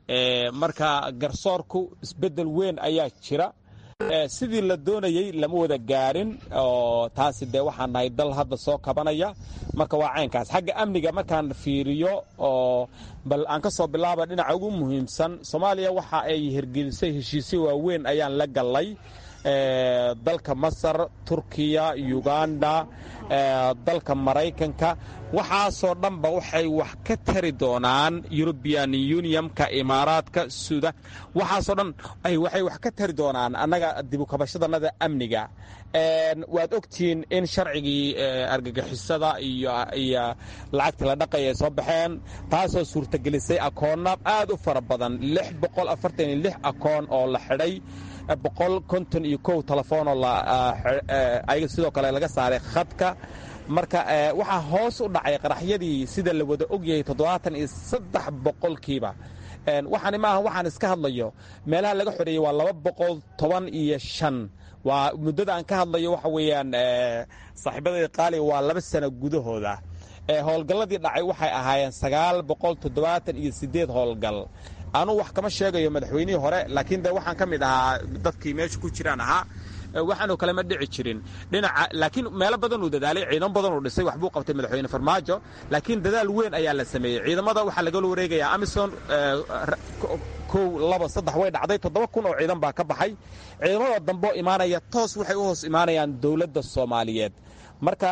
marka garsoorku isbeddel weyn ayaa jira sidii la doonayey lama wada gaarin oo taasi dee waxaan nahay dal hadda soo kabanaya marka waa caynkaas xagga amniga markaan fiiriyo oo bal aan ka soo bilaaba dhinaca ugu muhiimsan soomaaliya waxa ay hirgelisay heshiisyo waaweyn ayaan la gallay dalka masar turkiya uganda dalka maraykanka waxaasoo dhanba waxay wax ka tari doonaan eurubian unionka imaaraadka suudan waxaasoo dhan waxay wax ka tari doonaan annaga dibukabashadannada amniga waad ogtihiin in sharcigii argagixisada iyo lacagta la dhaqaya ay soo baxeen taasoo suurtagelisay akoonna aad u fara badan akoon oo la xidhay boqol konton iyo kow telefoonoo ayaga sidoo kale laga saaray khadka marka waxaa hoos u dhacay qaraxyadii sida la wada ogyahay toddobaatan iyo saddex boqolkiiba waxaani maaha waxaan iska hadlayo meelaha laga xoreeyey waa laba boqol toban iyo shan waa muddada aan ka hadlayo waxa weeyaan saaxiibadayda qaaliga waa laba sano gudahooda howlgalladii dhacay waxay ahaayeen sagaal boqol toddobaatan iyo siddeed howlgal anuu wax kama sheegayo madaxweynihii hore laakiin de waxaan ka mid ahaa dadkii meesha ku jiraan ahaa waxaanoo kale ma dhici jirin dhinaca laakiin meelo badan uu dadaalay ciidamo badan uu dhisay waxbuu qabtay madaxweyne farmaajo laakiin dadaal weyn ayaa la sameeyey ciidamada waxaa lagala wareegayaa amison kow laba saddex way dhacday toddoba kun oo ciidan baa ka baxay ciidamada dambeo imaanaya toos waxay u hoos imaanayaan dowladda soomaaliyeed marka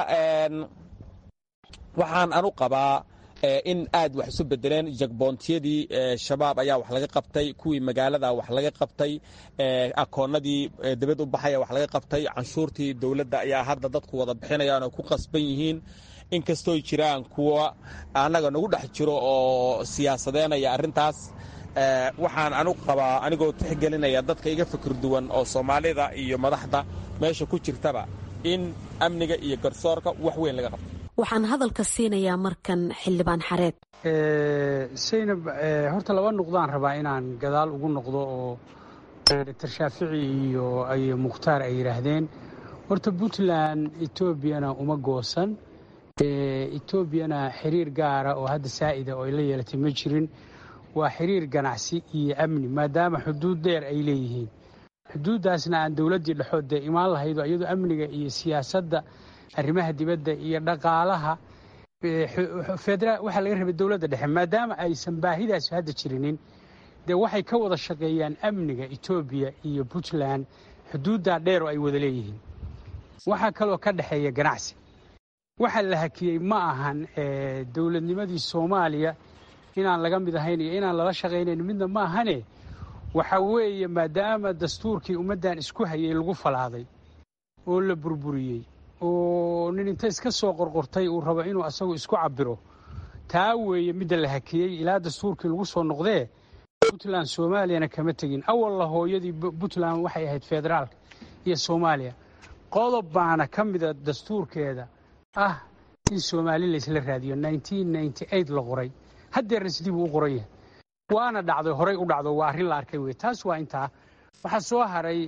waxaan anu qabaa in aad wax isu bedeleen jagboontiyadii shabaab ayaa wax laga qabtay kuwii magaalada wax laga qabtay akoonadii dibad u baxaya wax laga qabtay canshuurtii dowladda ayaa hadda dadku wada bixinayaan oo ku qasban yihiin inkastooy jiraan kuwa annaga nagu dhex jiro oo siyaasadeynaya arrintaas waxaan anu qabaa anigoo tixgelinaya dadka iga fikir duwan oo soomaalida iyo madaxda meesha ku jirtaba in amniga iyo garsoorka wax weyn laga qabto waxaan hadalka siinayaa markan xildhibaan xareed saynab horta laba nuqdaan rabaa inaan gadaal ugu noqdo oo doctor shaafici iyo ay mukhtaar ay yidhaahdeen horta puntland etoobiyana uma goosan etoobiyana xiriir gaara oo hadda saa'ida oo ay la yeelatay ma jirin waa xiriir ganacsi iyo amni maadaama xuduud dheer ay leeyihiin xuduuddaasna aan dowladdii dhexood dee imaan lahaydo iyadoo amniga iyo siyaasadda arrimaha dibadda iyo dhaqaalaha waxaa laga rabay dowladda dhexe maadaama aysan baahidaas hadda jirinin dee waxay ka wada shaqeeyaan amniga etoobiya iyo puntland xuduuddaa dheer oo ay wada leeyihiin waxaa kaloo ka dhexeeya ganacsi waxa la hakiyey ma ahan dowladnimadii soomaaliya inaan laga mid ahayn iyo inaan lala shaqaynayn midna ma ahane waxa weeye maadaama dastuurkii ummaddan isku hayay lagu falaaday oo la burburiyey oo nin inta iska soo qorqortay uu rabo inuu asagu isku cabiro taa weeye midda la hakiyey ilaa dastuurkii lagu soo noqdee puntland soomaaliyana kama tegin awalla hooyadii puntland waxay ahayd federaalka iyo soomaaliya qodob baana ka mida dastuurkeeda ah in soomaali laysla raadiyo la qoray haddeerna sidii buu u qoran yahay waana dhacday horay u dhacdo waa arrin la arkay wey taas waa intaa waxaa soo haray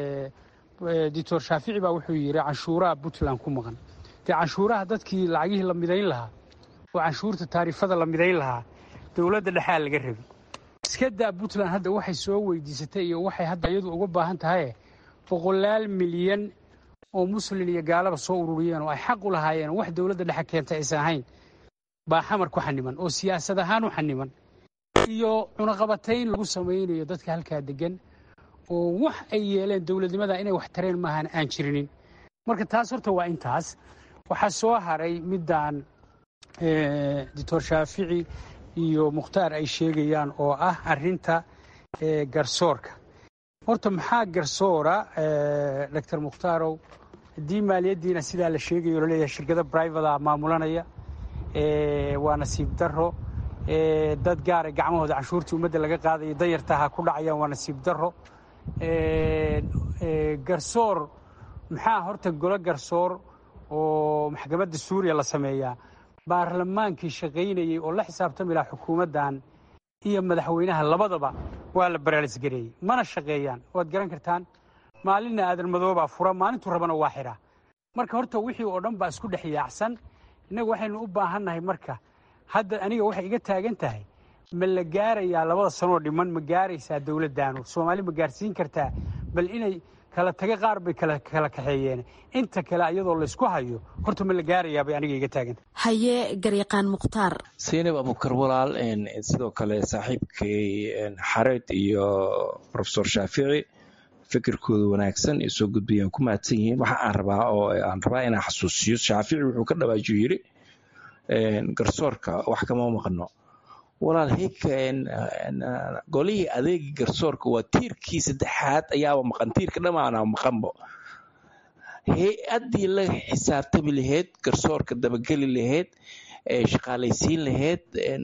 doctor shaafici baa wuxuu yidhi canshuuraha puntland ku maqan dee canshuuraha dadkii lacagihii la midayn lahaa oo canshuurta taarifada la midayn lahaa dowladda dhexaa laga rabi iska daa puntland hadda waxay soo weydiisatay iyo waxay hadda iyadu uga baahan tahaye boqolaal milyan oo muslin iyo gaalaba soo ururiyeen oo ay xaq u lahaayeen wax dowladda dhexe keentay aysan ahayn baa xamar ku xaniman oo siyaasad ahaan u xaniman iyo cunaqabatayn lagu samaynayo dadka halkaa degan oo wax ay yeeleen dowladnimada inay wax tareen maahan aan jirinin marka taas horta waa intaas waxaa soo haray midaan doctor shaafici iyo mukhtaar ay sheegayaan oo ah arinta garsoorka horta maxaa garsoora doctor mukhtarow haddii maaliyaddiina sidaa la sheegayo laleeyahay shirkado brivata maamulanaya waa nasiib daro dad gaara gacmahooda canshuurtii ummadda laga qaadaya danyartaha ku dhacayaan waa nasiib daro garsoor maxaa horta golo garsoor oo maxkamadda suuriya la sameeyaa baarlamaankii shaqaynayey oo la xisaabtami lahaa xukuumaddan iyo madaxweynaha labadaba waa la baraalisgareeyey mana shaqeeyaan waad garan kartaan maalinna aadan madoobaa fura maalintuu rabana waa xidhaa marka horta wixii oo dhan baa isku dhex yaacsan innagu waxaynu u baahannahay marka hadda aniga waxay iga taagan tahay ma la gaarayaa labada sanoo dhiman ma gaaraysaa dowladdaanu soomaali ma gaarsiin kartaa bal inay kala taga qaar bay kala kaxeeyeen inta kale iyadoo laysku hayo horta ma la gaarayaa bay aniga iga taaganta haye garyaqaan mukhtaar seynab abukar walaal sidoo kale saaxiibkay xareed iyo rofesor shaafici fikirkooda wanaagsan ee soo gudbayaan ku mahadsan yihiin waxa aan rabaa oo aan rabaa inaan xasuusiyo shaafici wuxuu ka dhawaajiyo yiri garsoorka wax kama maqno walaal heyka golihii adeegi garsoorka waa tiirkii saddexaad ayaaba maqan tiirka dhamaana maqanbo hay-addii la xisaabtami lahayd garsoorka dabageli lahayd shaqaalaysiin lahayd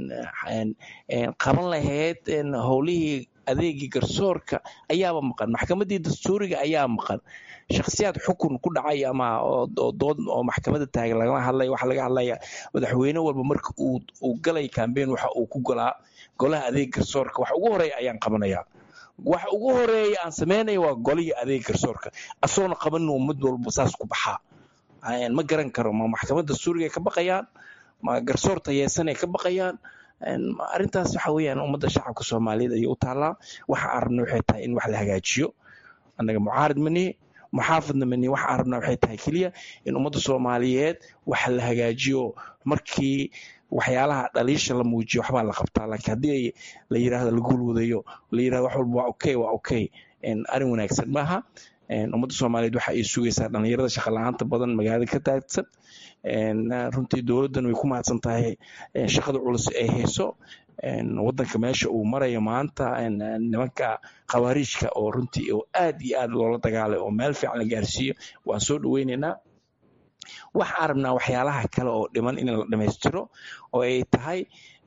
qaban lahayd howlihii adeegii garsoorka ayaaba maqan maxkamaddii dastuuriga ayaa maqan shakhsiyaad xukun ku dhacay ama dood oo maxkamadda taagan lagama hadlaya waxa laga hadlaya madaxweyne walba marka uu galay cambeyn waxa uu ku golaa golaha adeeg garsoorka wax ugu horeeya ayaan qabanayaa wax ugu horeeya aan samaynaya waa golihii adeeg garsoorka asoona qabanin mid walba saas ku baxaa ma garan karo ma maxkamadda dastuuriga ay ka baqayaan ma garsoor tayeesanay ka baqayaan arrintaas waxa weeyaan ummadda shacabka soomaaliyeed ayay u taallaa waxa aan rabna waxay tahay in wax la hagaajiyo annaga mucaarid manihi muxaafadna manihi waxa aan rabna waxay tahay keliya in ummadda soomaaliyeed wax la hagaajiyo markii waxyaalaha dhaliisha la muujiyo waxbaa la qabtaa laakiin haddii la yidhaahdo la guulwadayo la yidhahdo wax walba waa okay waa okay arrin wanaagsan maaha ummadda soomaaliyeed waxa ay sugaysaa dhallinyarada shaqa la-aanta badan magaalada ka taagsan runtii dowladdan way ku mahadsan tahay shaqada culus ay hayso wadanka meesha uu marayo maanta nimanka khawaariijka oo runtii oo aad iyo aad loola dagaalay oo meel fiican la gaarsiiyo waan soo dhoweynaynaa waxaan rabnaa waxyaalaha kale oo dhiman in la dhammaystiro oo ay tahay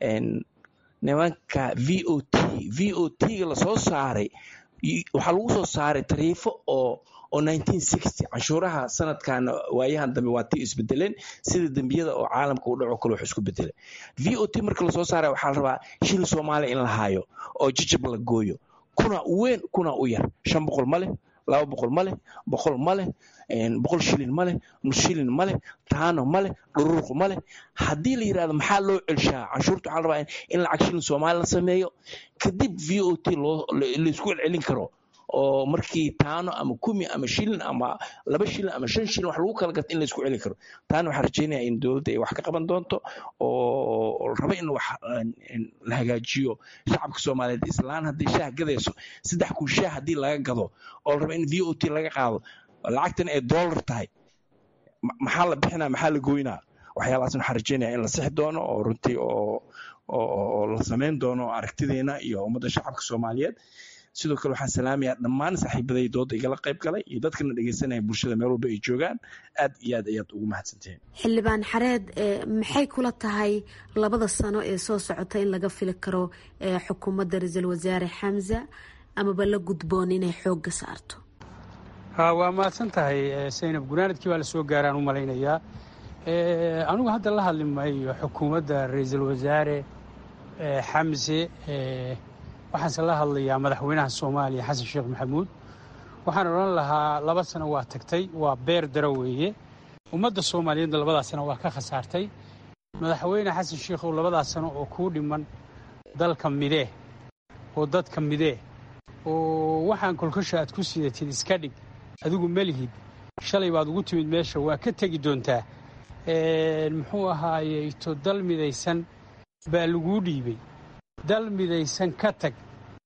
nimanka v o t v o t-ga lasoo saaray waxaa lagu soo saaray tariifo oo oo canshuuraha sanadkan waayahan dambe waa ti isbedeleen sida dembiyada oo caalamka u dhaco kale wax isku bedelay v o t marka lasoo saaraya waxaa la rabaa shil soomaaliya in la haayo oo jijab la gooyo kuna u weyn kuna u yar shan boqol ma leh laba boqol ma leh boqol ma leh boqol shilin ma leh nus shilin ma leh taano ma leh dhururuqu ma leh haddii la yidhahdo maxaa loo celshaa canshuurta waxaa la rabaa in lacag shilin soomaali la sameeyo kadib v o t loo laisku celcelin karo oo markii taano ama kumi ama shilin ama laba shilin ama shan shilin wax lagu kala gato in laisku celin karo taana waxaan rajeynaya in dowladda ay wax ka qaban doonto oo raba in wax la hagaajiyo shacabka soomaaliyeed islaan haddii shaah gadayso saddex kun shaah haddii laga gado oo la raba in v o t laga qaado lacagtan ay dollar tahay maxaa la bixinaa maxaa la goynaa waxyaalahaasna waxaan rajeynaya in la sixi doono oo runtii oo oo la samayn doono aragtideena iyo ummadda shacabka soomaaliyeed sidoo kale waxaan salaamayaa dhammaan saaxiibaday dooda igala qayb galay iyo dadkana dhegeysanaya bulshada meel walba ay joogaan aad iyo aad ayaad ugu mahadsantihiin xildhibaan xareed maxay kula tahay labada sano ee soo socota in laga fili karo xukuumadda ra-iisul wasaare xamza amaba la gudboon inay xoogga saarto waa mahadsan tahay saynab gunaanadkii baa la soo gaaraan u malaynayaa anigu hadda la hadli maayo xukuumadda ra-iisul wasaare xamse waxaanse la hadlayaa madaxweynaha soomaaliya xasan sheekh maxamuud waxaan odhan lahaa laba sano waa tagtay waa beer daro weeye ummadda soomaaliyeedna labadaas sano waa ka khasaartay madaxweyne xasan sheekhow labadaas sano oo kuu dhiman dalka midee oo dadka midee oo waxaan kolkosha aad ku sidatid iska dhig adigu melihid shalay baad ugu timid meesha waa ka tegi doontaa muxuu ahaayeyto dal midaysan baa laguu dhiibay dal midaysan ka tag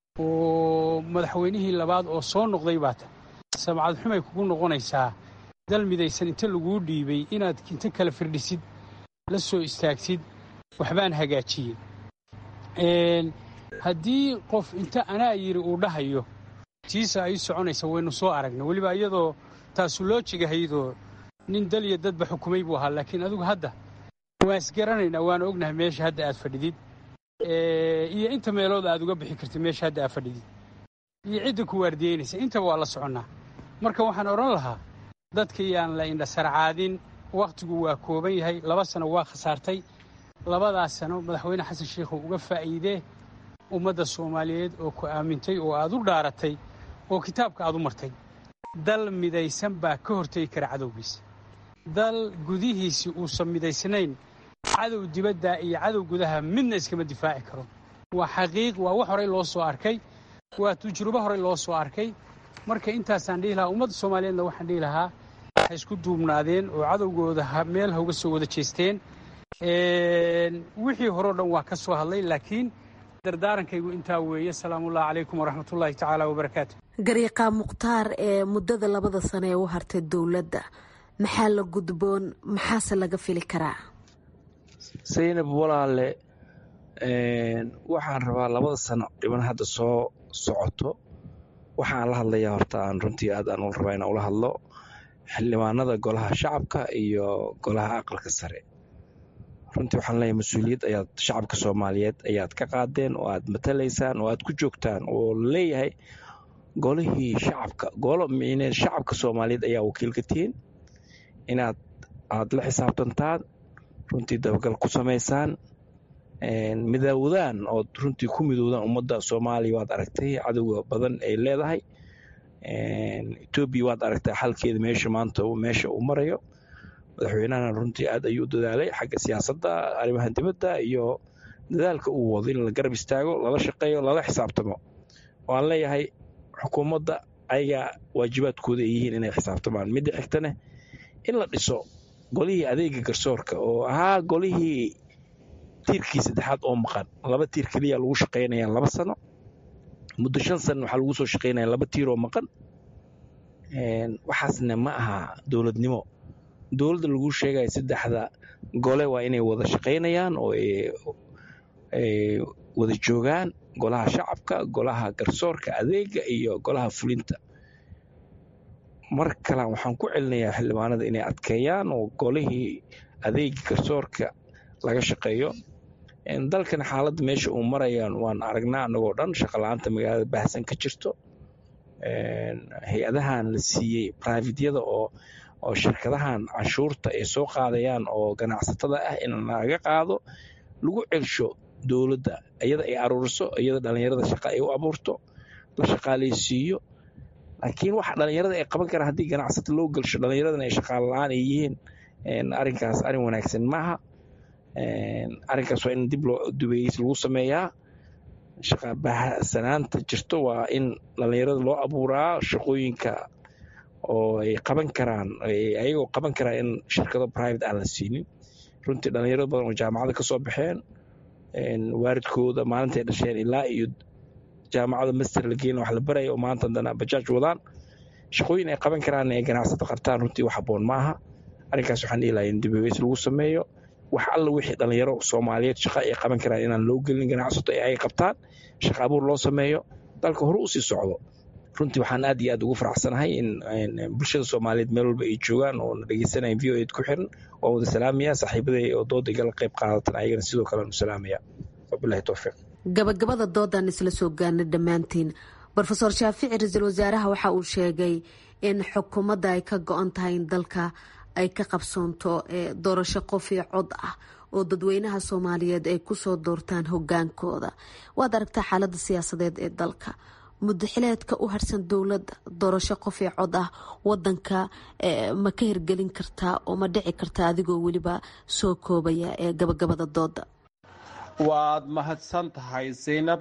oo madaxweynihii labaad oo soo noqday baa ta samcad xumay kugu noqonaysaa dal midaysan inta laguu dhiibay inaad inta kala firdhisid la soo istaagtid waxbaan hagaajiyey haddii qof inta anaa yidhi uu dhahayo tiisa ay soconaysa waynu soo aragna weliba iyadoo taasu loo jigahaydoo nin dal iyo dadba xukumay buu ahaa laakiin adigu hadda waan isgaranaynaa waan ognahay meesha hadda aad fadhidid iyo inta meelood aad uga bixi kartid meesha hadda aad fadhidid iyo cidda ku waardiyeynaysa intaba waa la soconnaa marka waxaan odhan lahaa dadka yaan la indhasarcaadin wakhtigu waa kooban yahay laba sano waa khasaartay labadaas sano madaxweyne xasan sheikhow uga faa'iidee ummadda soomaaliyeed oo ku aamintay oo aad u dhaaratay oo kitaabka aad u martay dal midaysan baa ka hortegi kara cadowgiisa dal gudihiisii uusan midaysnayn cadow dibadda iyo cadow gudaha midna iskama difaaci karo waa xaqiiq waa wax horey loo soo arkay waa tujrubo horey loo soo arkay marka intaasaan dhihi lahaa ummadda soomaaliyeedna waxaan dhihi lahaa waxay isku duubnaadeen oo cadowgooda meel ha uga soo wada jeesteen wixii horeo dhan waa ka soo hadlay laakiin dardaarankaygu intaa weeye salaamullahi calaykum waraxmatullaahi tacaala wabarakaatu gariiqaa mukhtaar ee muddada labada sano ee u hartay dowladda maxaa la gudboon maxaase laga fili karaa saynab walaale waxaan rabaa labada sano dhiban hadda soo socoto waxaan la hadlayaa horta aan runtii aad aan ula rabaa inaan ula hadlo xildhibaanada golaha shacabka iyo golaha aqalka sare runtii waxaan leeyahay mas-uuliyad ayaad shacabka soomaaliyeed ayaad ka qaadeen oo aad matalaysaan oo aad ku joogtaan oo leeyahay golihii shacabka golo micneed shacabka soomaaliyeed ayaa wakiil ka tihiin inaad aad la xisaabtantaan runtii dabagal ku samaysaan midoowdaan ood runtii ku midoowdaan ummadda soomaaliya waad aragtay cadowga badan ay leedahay etoobiya waad aragtay xalkeeda meesha maanta meesha uu marayo madaxweynahana runtii aad ayuu u dadaalay xagga siyaasadda arrimaha dibadda iyo dadaalka uu wado in la garab istaago lala shaqeeyo lala xisaabtamo waan leeyahay xukuumadda ayagaa waajibaadkooda ay yihiin inay xisaabtamaan midda xigtane in la dhiso golihii adeega garsoorka oo ahaa golihii tiirkii saddexaad oo maqan laba tiir keliya lagu shaqaynaya laba sano muddo shan sana waxaa lagu soo shaqaynaya laba tiir oo maqan waxaasna ma aha dowladnimo dowladda lagu sheegaya saddexda gole waa inay wada shaqaynayaan oo ay wada joogaan golaha shacabka golaha garsoorka adeega iyo golaha fulinta mar kalan waxaan ku celinayaa xildhibaanada inay adkeeyaan oo golihii adeega garsoorka laga shaqeeyo dalkan xaaladda meesha uu marayaan waan aragnaa annagoo dhan shaqala-aanta magaalada baahsan ka jirto hay-adahan la siiyey brivatyada oo oo shirkadahan canshuurta ay soo qaadayaan oo ganacsatada ah in laga qaado lagu celsho dowladda iyada ay aruuriso iyada dhallinyarada shaqa ay u abuurto la shaqaalaysiiyo laakiin waxa dhallinyarada ay qaban karaan haddii ganacsata loo gelsho dhallinyaradana ay shaqaale la-aan ay yihiin arrinkaas arrin wanaagsan maaha arrinkaas waa in dib loo dubeeys lagu sameeyaa shaqabahsanaanta jirto waa in dhallinyarada loo abuuraa shaqooyinka oo ay qaban karaan ayagoo qaban karaan in shirkado private aan la siinin runtii dhallinyarado badan oo jaamacada ka soo baxeen waaridkooda maalintay dhasheen ilaa iyo jaamacada master la geyn wax la baraya oo maanta haddana bajaaj wadaan shaqooyin ay qaban karaan ay ganacsato qartaan runtii wax habboon maaha arrinkaas waxaan dhihi lahaa in dibabeys lagu sameeyo wax alla wixii dhallinyaro soomaaliyeed shaqa ay qaban karaan inaan loo gelin ganacsato ee ay qabtaan shaqa abuur loo sameeyo dalka hore usii socdo runtii waxaan aad iyo aad ugu faraxsanahay in bulshada soomaaliyeed meel walba ay joogaan oo na dhegeysanaya v o ed ku xiran waan wada salaamaya saaxiibaday oo dooda igala qayb qaadatan ayagana sidoo kale aan u salaamaya wabilahi towfiiq gabagabada doodaan isla soo gaarnay dhammaantiin rofeor shaafici ra-iisul wasaaraha waxa uu sheegay in xukuumadda ay ka go-an tahay in dalka ay ka qabsoonto doorasho qof iyo cod ah oo dadweynaha soomaaliyeed ay kusoo doortaan hogaankooda waad aragtaa xaalada siyaasadeed ee dalka mudaxileedka u harsan dowladda doorasho qof iyo cod ah wadanka ma ka hirgelin kartaa oo ma dhici kartaa adigoo weliba soo koobaya ee gabagabada dooda waad mahadsan tahay zaynab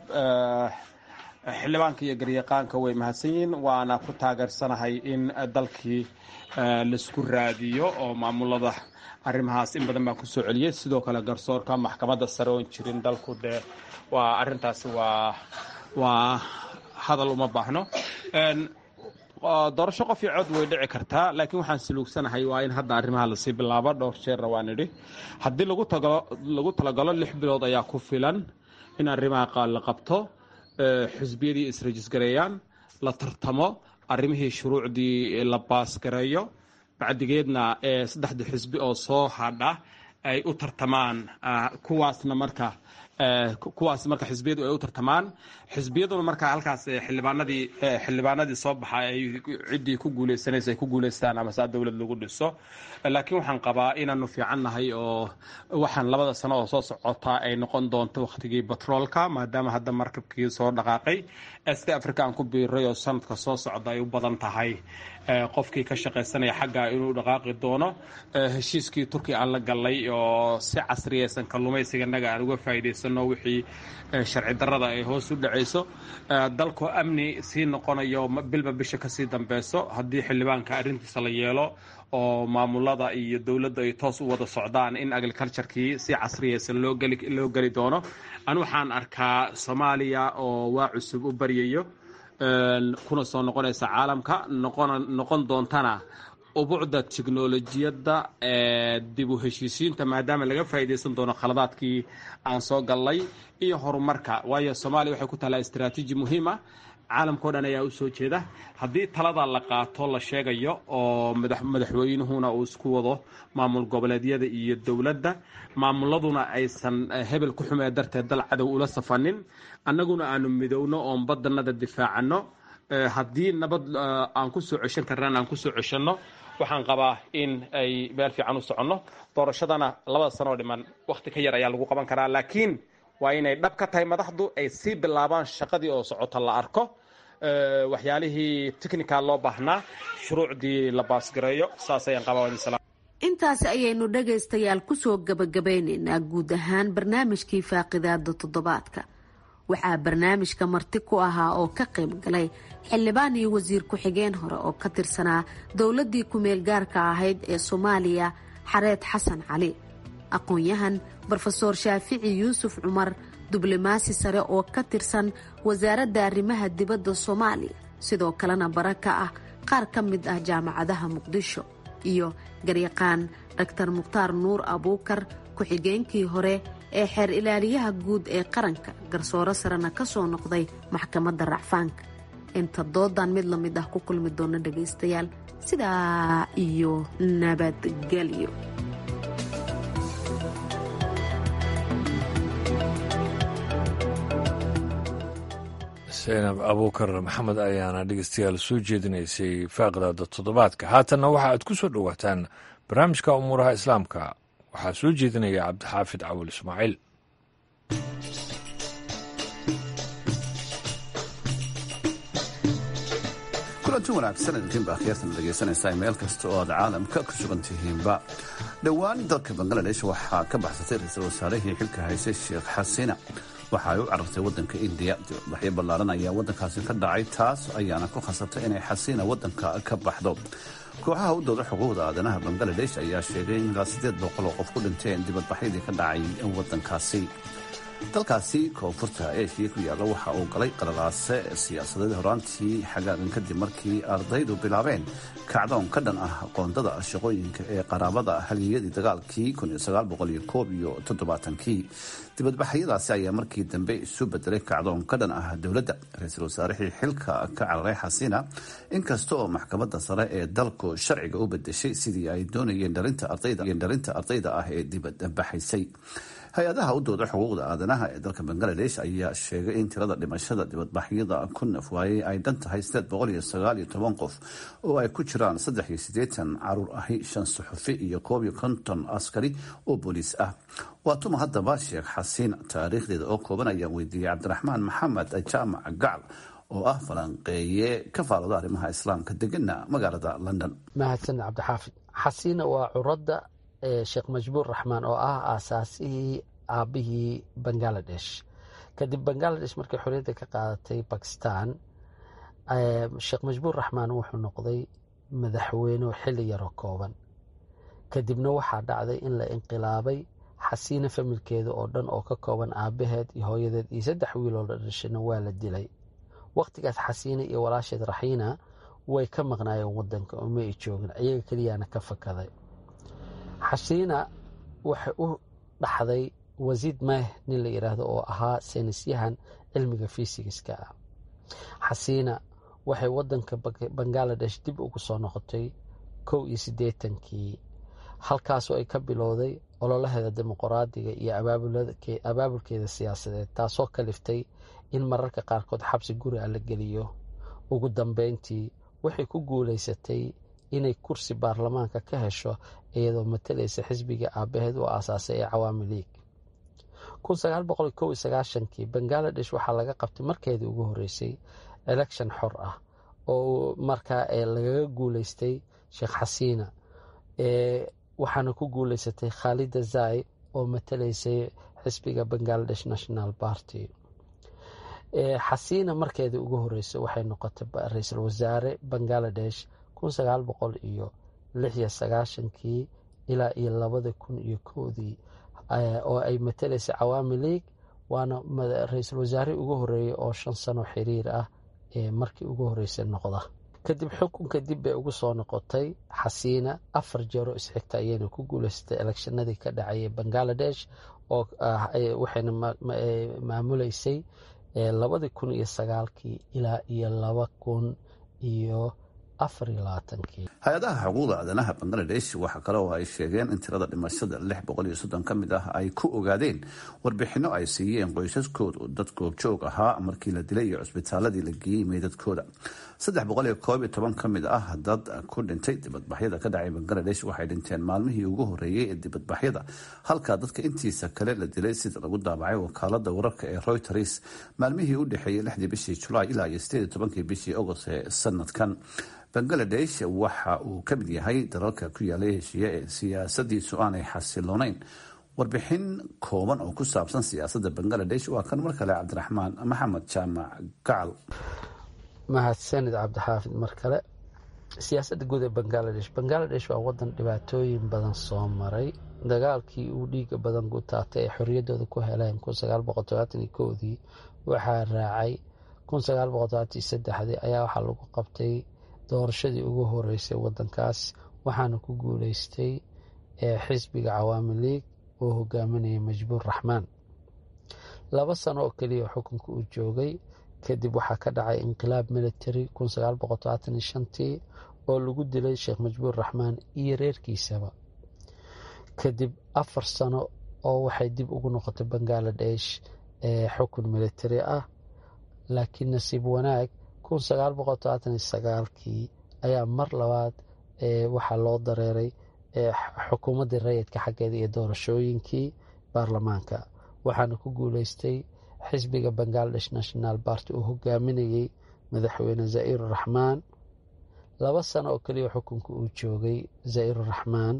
xildhibaanka iyo garyaqaanka way mahadsan yihiin waana ku taageersanahay in dalkii laisku raadiyo oo maamulada arrimahaas in badan baan kusoo celiyey sidoo kale garsoorka maxkamadda sare oon jirin dalku dee waa arrintaasi waa waa hadal uma baahno doorasho qof iyo cod way dhici kartaa laakiin waxaan saluugsanahay waa in hadda arrimaha lasii bilaabo dhowr jeerna waan idhi haddii lagu talagalo lix bilood ayaa ku filan in arrimaha la qabto xisbiyadii israjisgareeyaan la tartamo arrimihii shuruucdii la baasgareeyo bacdigeedna saddexda xisbi oo soo hadha ay u tartamaan kuwaasna marka kuwaas marka xisbiyadu ay u tartamaan xisbiyaduna marka halkaas xildhibaanadii xildhibaanadii soo baxa ay ciddii ku guuleysanaysa ay ku guuleystaan ama saa dowlad lagu dhiso laakiin waxaan qabaa inaanu fiican nahay oo waxaan labada sano oo soo socota ay noqon doonto wakhtigii batroolka maadaama hadda markabkii soo dhaqaaqay est africa aan ku biiray oo sanadka soo socda ay u badan tahay qofkii ka shaqaysanaya xagga inuu dhaqaaqi doono heshiiskii turkiya aan la galnay oo si casriyeysan kalluumaysiganaga aan uga faa'iidaysan faa'iidaysano wixii sharci darrada ay hoos u dhacayso dalkoo amni sii noqonayo bilba bisha kasii dambeyso haddii xildhibaanka arrintiisa la yeelo oo maamulada iyo dowladda ay toos u wada socdaan in agriculturekii si casriyaysan loo geli doono an waxaan arkaa soomaaliya oo waa cusub u baryayo kuna soo noqonaysa caalamka noqon doontana ubucda tiknolojiyadda ee dib u heshiisiinta maadaama laga faa'iidaysan doono khaladaadkii aan soo gallay iyo horumarka waayo soomaaliya waxay ku taallaa istraatiiji muhiim ah caalamkao dhan ayaa u soo jeeda haddii talada la qaato la sheegayo oo madaxweynuhuna uu isku wado maamul goboleedyada iyo dowladda maamuladuna aysan hebel ku xumee darteed dal cadow ula safanin annaguna aanu midowno oon badanada difaacano haddii nabad aan ku soo ceshan karnaan aan kusoo ceshanno waxaan qabaa in ay meel fiican u soconno doorashadana labada sanoo dhiman wakhti ka yar ayaa lagu qaban karaa laakiin waa inay dhab ka tahay madaxdu ay sii bilaabaan shaqadii oo socota la arko waxyaalihii technical loo baahnaa shuruucdii la baasgareeyo saas ayaan qabaa intaasi ayaynu dhagaystayaal kusoo gabagabeyneynaa guud ahaan barnaamijkii faaqidaada toddobaadka waxaa barnaamijka marti ku ahaa oo ka qayb galay xildhibaan iyo wasiir ku-xigeen hore oo ka tirsanaa dowladdii ku-meel gaarka ahayd ee soomaaliya xareed xasan cali aqoon-yahan brofeor shaafici yuusuf cumar diblomaasi sare oo ka tirsan wasaaradda arrimaha dibadda soomaaliya sidoo kalena bara ka ah qaar ka mid ah jaamacadaha muqdisho iyo garyaqaan dhaktar mukhtaar nuur abuukar ku-xigeenkii hore ee xeer ilaaliyaha guud ee qaranka garsooro sarena ka soo noqday maxkamadda racfaanka inta doodan mid la mid ah ku kulmi doona dhagaystayaal sidaa iyo nabadgelyo saynab abuukar maxamed ayaana dhegeystayaal soo jeedinaysay faaqdaada toddobaadka haatanna waxa aad ku soo dhowaataan barnaamijka umuuraha islaamka waxaa soo jeedinaya cabdixaafid cawil ismaaciil kulanti wanaagsan idinkiinba akhyaartan dhegaysanaysaa meel kasta oo aad caalamka ku sugan tihiinba dhowaan dalka bangaladesh waxaa ka baxsatay ra-iisul wasaarihii xilka haysay sheekh xasina waxa ay u carartay waddanka indiya dibadbaxyo ballaaran ayaa waddankaasi ka dhacay taas ayaana ku khasabtay inay xasiina waddanka ka baxdo kooxaha u dooda xuquuqda aadanaha bangaladesh ayaa sheegay in ilaa siddeed boqol oo qof ku dhinteen dibadbaxyadii ka dhacay waddankaasi dalkaasi koonfurta eeshiya ku yaalla waxa uu galay qalalaase siyaasadeed horaantii xagaagan kadib markii ardaydu bilaabeen kacdoon ka dhan ah qoondada shaqooyinka ee qaraabada haliyadii dagaalkii iyo toddobaatanki dibadbaxyadaasi ayaa markii dambe isu bedelay kacdoon ka dhan ah dowladda ra-iisul wasaarihii xilka ka cararay xasina inkasta oo maxkamadda sare ee dalku sharciga u bedeshay sidii ay doonayeen dhalinta ardayda ah ee dibadbaxaysay hay-adaha u dooda xuquuqda aadanaha ee dalka bangaladesh ayaa sheegay in tirada dhimashada dibadbaxyada ku naf waayey ay dhan tahay qof oo ay ku jiraan caruur ahi shan suxufi iyo koob iyo konton askari oo booliis ah waa tuma haddaba sheekh xasiin taariikhdeeda oo kooban ayaan weydiiyey cabdiraxmaan maxamed jaamac gacal oo ah falanqeeye ka faalooda arrimaha islaamka degana magaalada london mahadsan cabdixaafid xasiina waa curadda sheekh majbuur raxmaan oo ah aasaasihii aabihii bangaladesh kadib bangaladesh markay xorriyadda ka qaadatay bakistan sheekh majbuur raxmaan wuxuu noqday madaxweyne xilli yaroo kooban kadibna waxaa dhacday in la inqilaabay xasiina familkeeda oo dhan oo ka kooban aabaheed iyo hooyadeed iyo saddex wiiloo la dhashana waa la dilay wakhtigaas xasiina iyo walaasheed raxiina way ka maqnaayeen wadanka oo ma ay joogin iyaga keliyaana ka fakaday xasiina waxay u dhaxday wasiid meh nin la yidhaahdo oo ahaa saynisyahan cilmiga fisigiska ah xasiina waxay wadanka bangaladesh dib ugu soo noqotay kow iyo siddeetankii halkaasoo ay ka bilowday ololaheeda dimuqraadiga iyo abaabulkeeda siyaasadeed taasoo kaliftay in mararka qaarkood xabsi guri a la geliyo ugu dambeyntii waxay ku guulaysatay inay kursi baarlamaanka ka hesho iyadoo matalaysa xisbiga aabaheed u aasaasay ee cawaami liig kii bangaladesh waxaa laga qabtay markeedii ugu horeysay election xor ah oo markaa lagaga guuleystay sheekh xasiina waxaana ku guuleysatay khaalida zai oo matalaysay xisbiga bangaladesh national party xasiina markeedii ugu horeysa waxay noqotay ra-iisul wasaare bangaladesh kun sagaal boqol iyo lix iyo sagaashankii ilaa iyo labada kun iyo kowdii oo ay matalaysay cawaami league waana ra-iisul wasaarihii ugu horeeyey oo shan sano xiriir ah ee markii ugu horreysay noqda kadib xukunka dib bay ugu soo noqotay xasiina afar jeero isxigta ayayna ku guuleysatay elekshanadii ka dhacayay bangaladesh oo waxayna maamuleysay labadii kun iyo sagaalkii ilaa iyo laba kun iyo afar iyo labaatankii hay-adaha xuquuqda aadanaha bangaladesh waxaa kale oo ay sheegeen in tirada dhimashada lix boqol iyo soddon ka mid ah ay ku ogaadeen warbixinno ay siiyeen qoysaskooda dad goobjoog ahaa markii la dilay iyo cusbitaaladii la geeyey meydadkooda saddex boqol iyo koob iyo toban ka mid ah dad ku dhintay dibadbaxyada ka dhacay bangaladesh waxay dhinteen maalmihii ugu horreeyey ee dibadbaxyada halka dadka intiisa kale la dilay sida lagu daabacay wakaalada wararka ee reuters maalmihii u dhexeeyey lixdii bishii julaay ilaa iyo sideed iyo tobankii bishii agost ee sanadkan bangaladesh waxa uu ka mid yahay dalalka ku yaalay heshiiye ee siyaasadiisu aanay xasiloonayn warbixin kooban oo ku saabsan siyaasadda bangaladesh waa kan mar kale cabdiraxmaan maxamed jaamac gacal mahadsanid cabdixaafid mar kale siyaasadda guud ee bangaladesh bangaladesh waa wadan dhibaatooyin badan soo maray dagaalkii uu dhiiga badan ku taatay ee xorriyaddooda ku heleen dii waxaa raacay dii ayaa waxaa lagu qabtay doorashadii ugu horeysay wadankaas waxaana ku guuleystay xisbiga cawaami league oo hogaaminaya majbuur raxmaan laba sano oo keliya xukunka uu joogay kadib waxaa ka dhacay inqilaab military tii oo lagu dilay sheekh majbuur raxmaan iyo reerkiisaba kadib afar sano oo waxay dib ugu noqotay bangaladesh xukun military ah laakiin nasiib wanaag kii ayaa mar labaad waxaa loo dareeray xukuumaddii rayidka xaggeeda iyo doorashooyinkii baarlamaanka waxaana ku guuleystay xisbiga bangaladesh national party uu hogaaminayey madaxweyne za'iir raxmaan laba sano oo keliya xukunka uu joogay za'iir raxmaan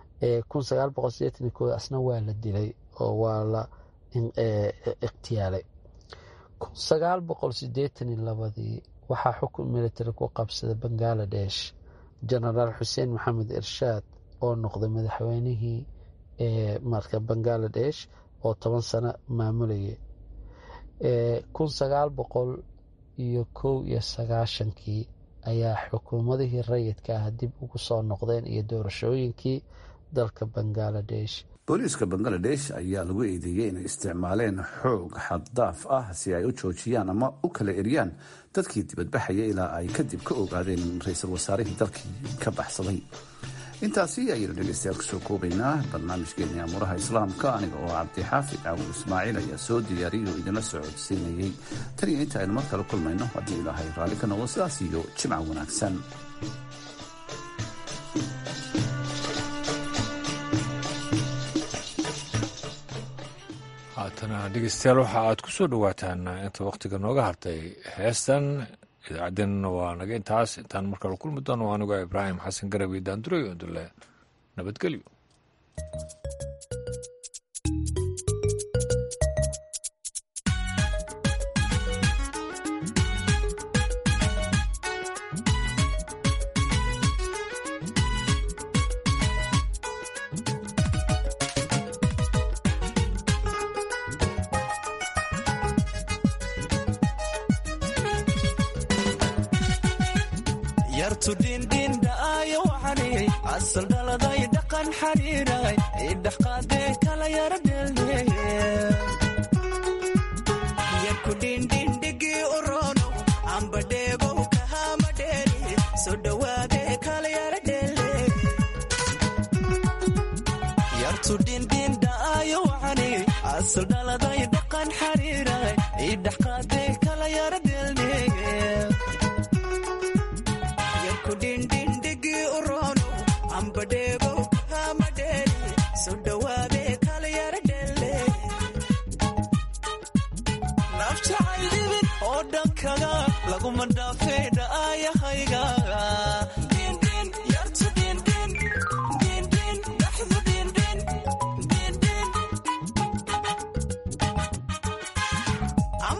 asna waa la dilay oo waa la iqhtiyaalay ii waxaa xukun military ku qabsaday bangaladesh genaraal xuseen maxamed irshaad oo noqday madaxweynihii marka bangaladesh oo toban sano maamulayay iyo kow iyo sagaashankii ayaa xukuumadihii rayidka ah dib ugu soo noqdeen iyo doorashooyinkii dalka bangaladesh booliiska bangaladesh ayaa lagu eedeeyey inay isticmaaleen xoog xaddaaf ah si ay u joojiyaan ama u kala eriyaan dadkii dibadbaxaya ilaa ay kadib ka ogaadeen ra-iisul wasaarihii dalkii ka baxsaday intaasi ayaynu dhegeystayaal kusoo koobaynaa barnaamijkeennii amuuraha islaamka aniga oo cabdixaafid caawur ismaaciil ayaa soo diyaariyay oo idinla soo codsiinayey tan iyo inta aynu mar kale kulmayno haddii ilaahay raalli ka noqdo sidaas iyo jimca wanaagsan haatana dhegeystayaal waxa aad ku soo dhowaataan inta wakhtiga nooga hartay heestan idaacaddeenna waa naga intaas intaan markale kulmi doono anigoo ibraahim xasan garawi daanduray oo dule nabadgelyo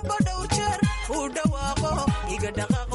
kolba dhow jeer uu dhawaaqo iga dhaqaaqo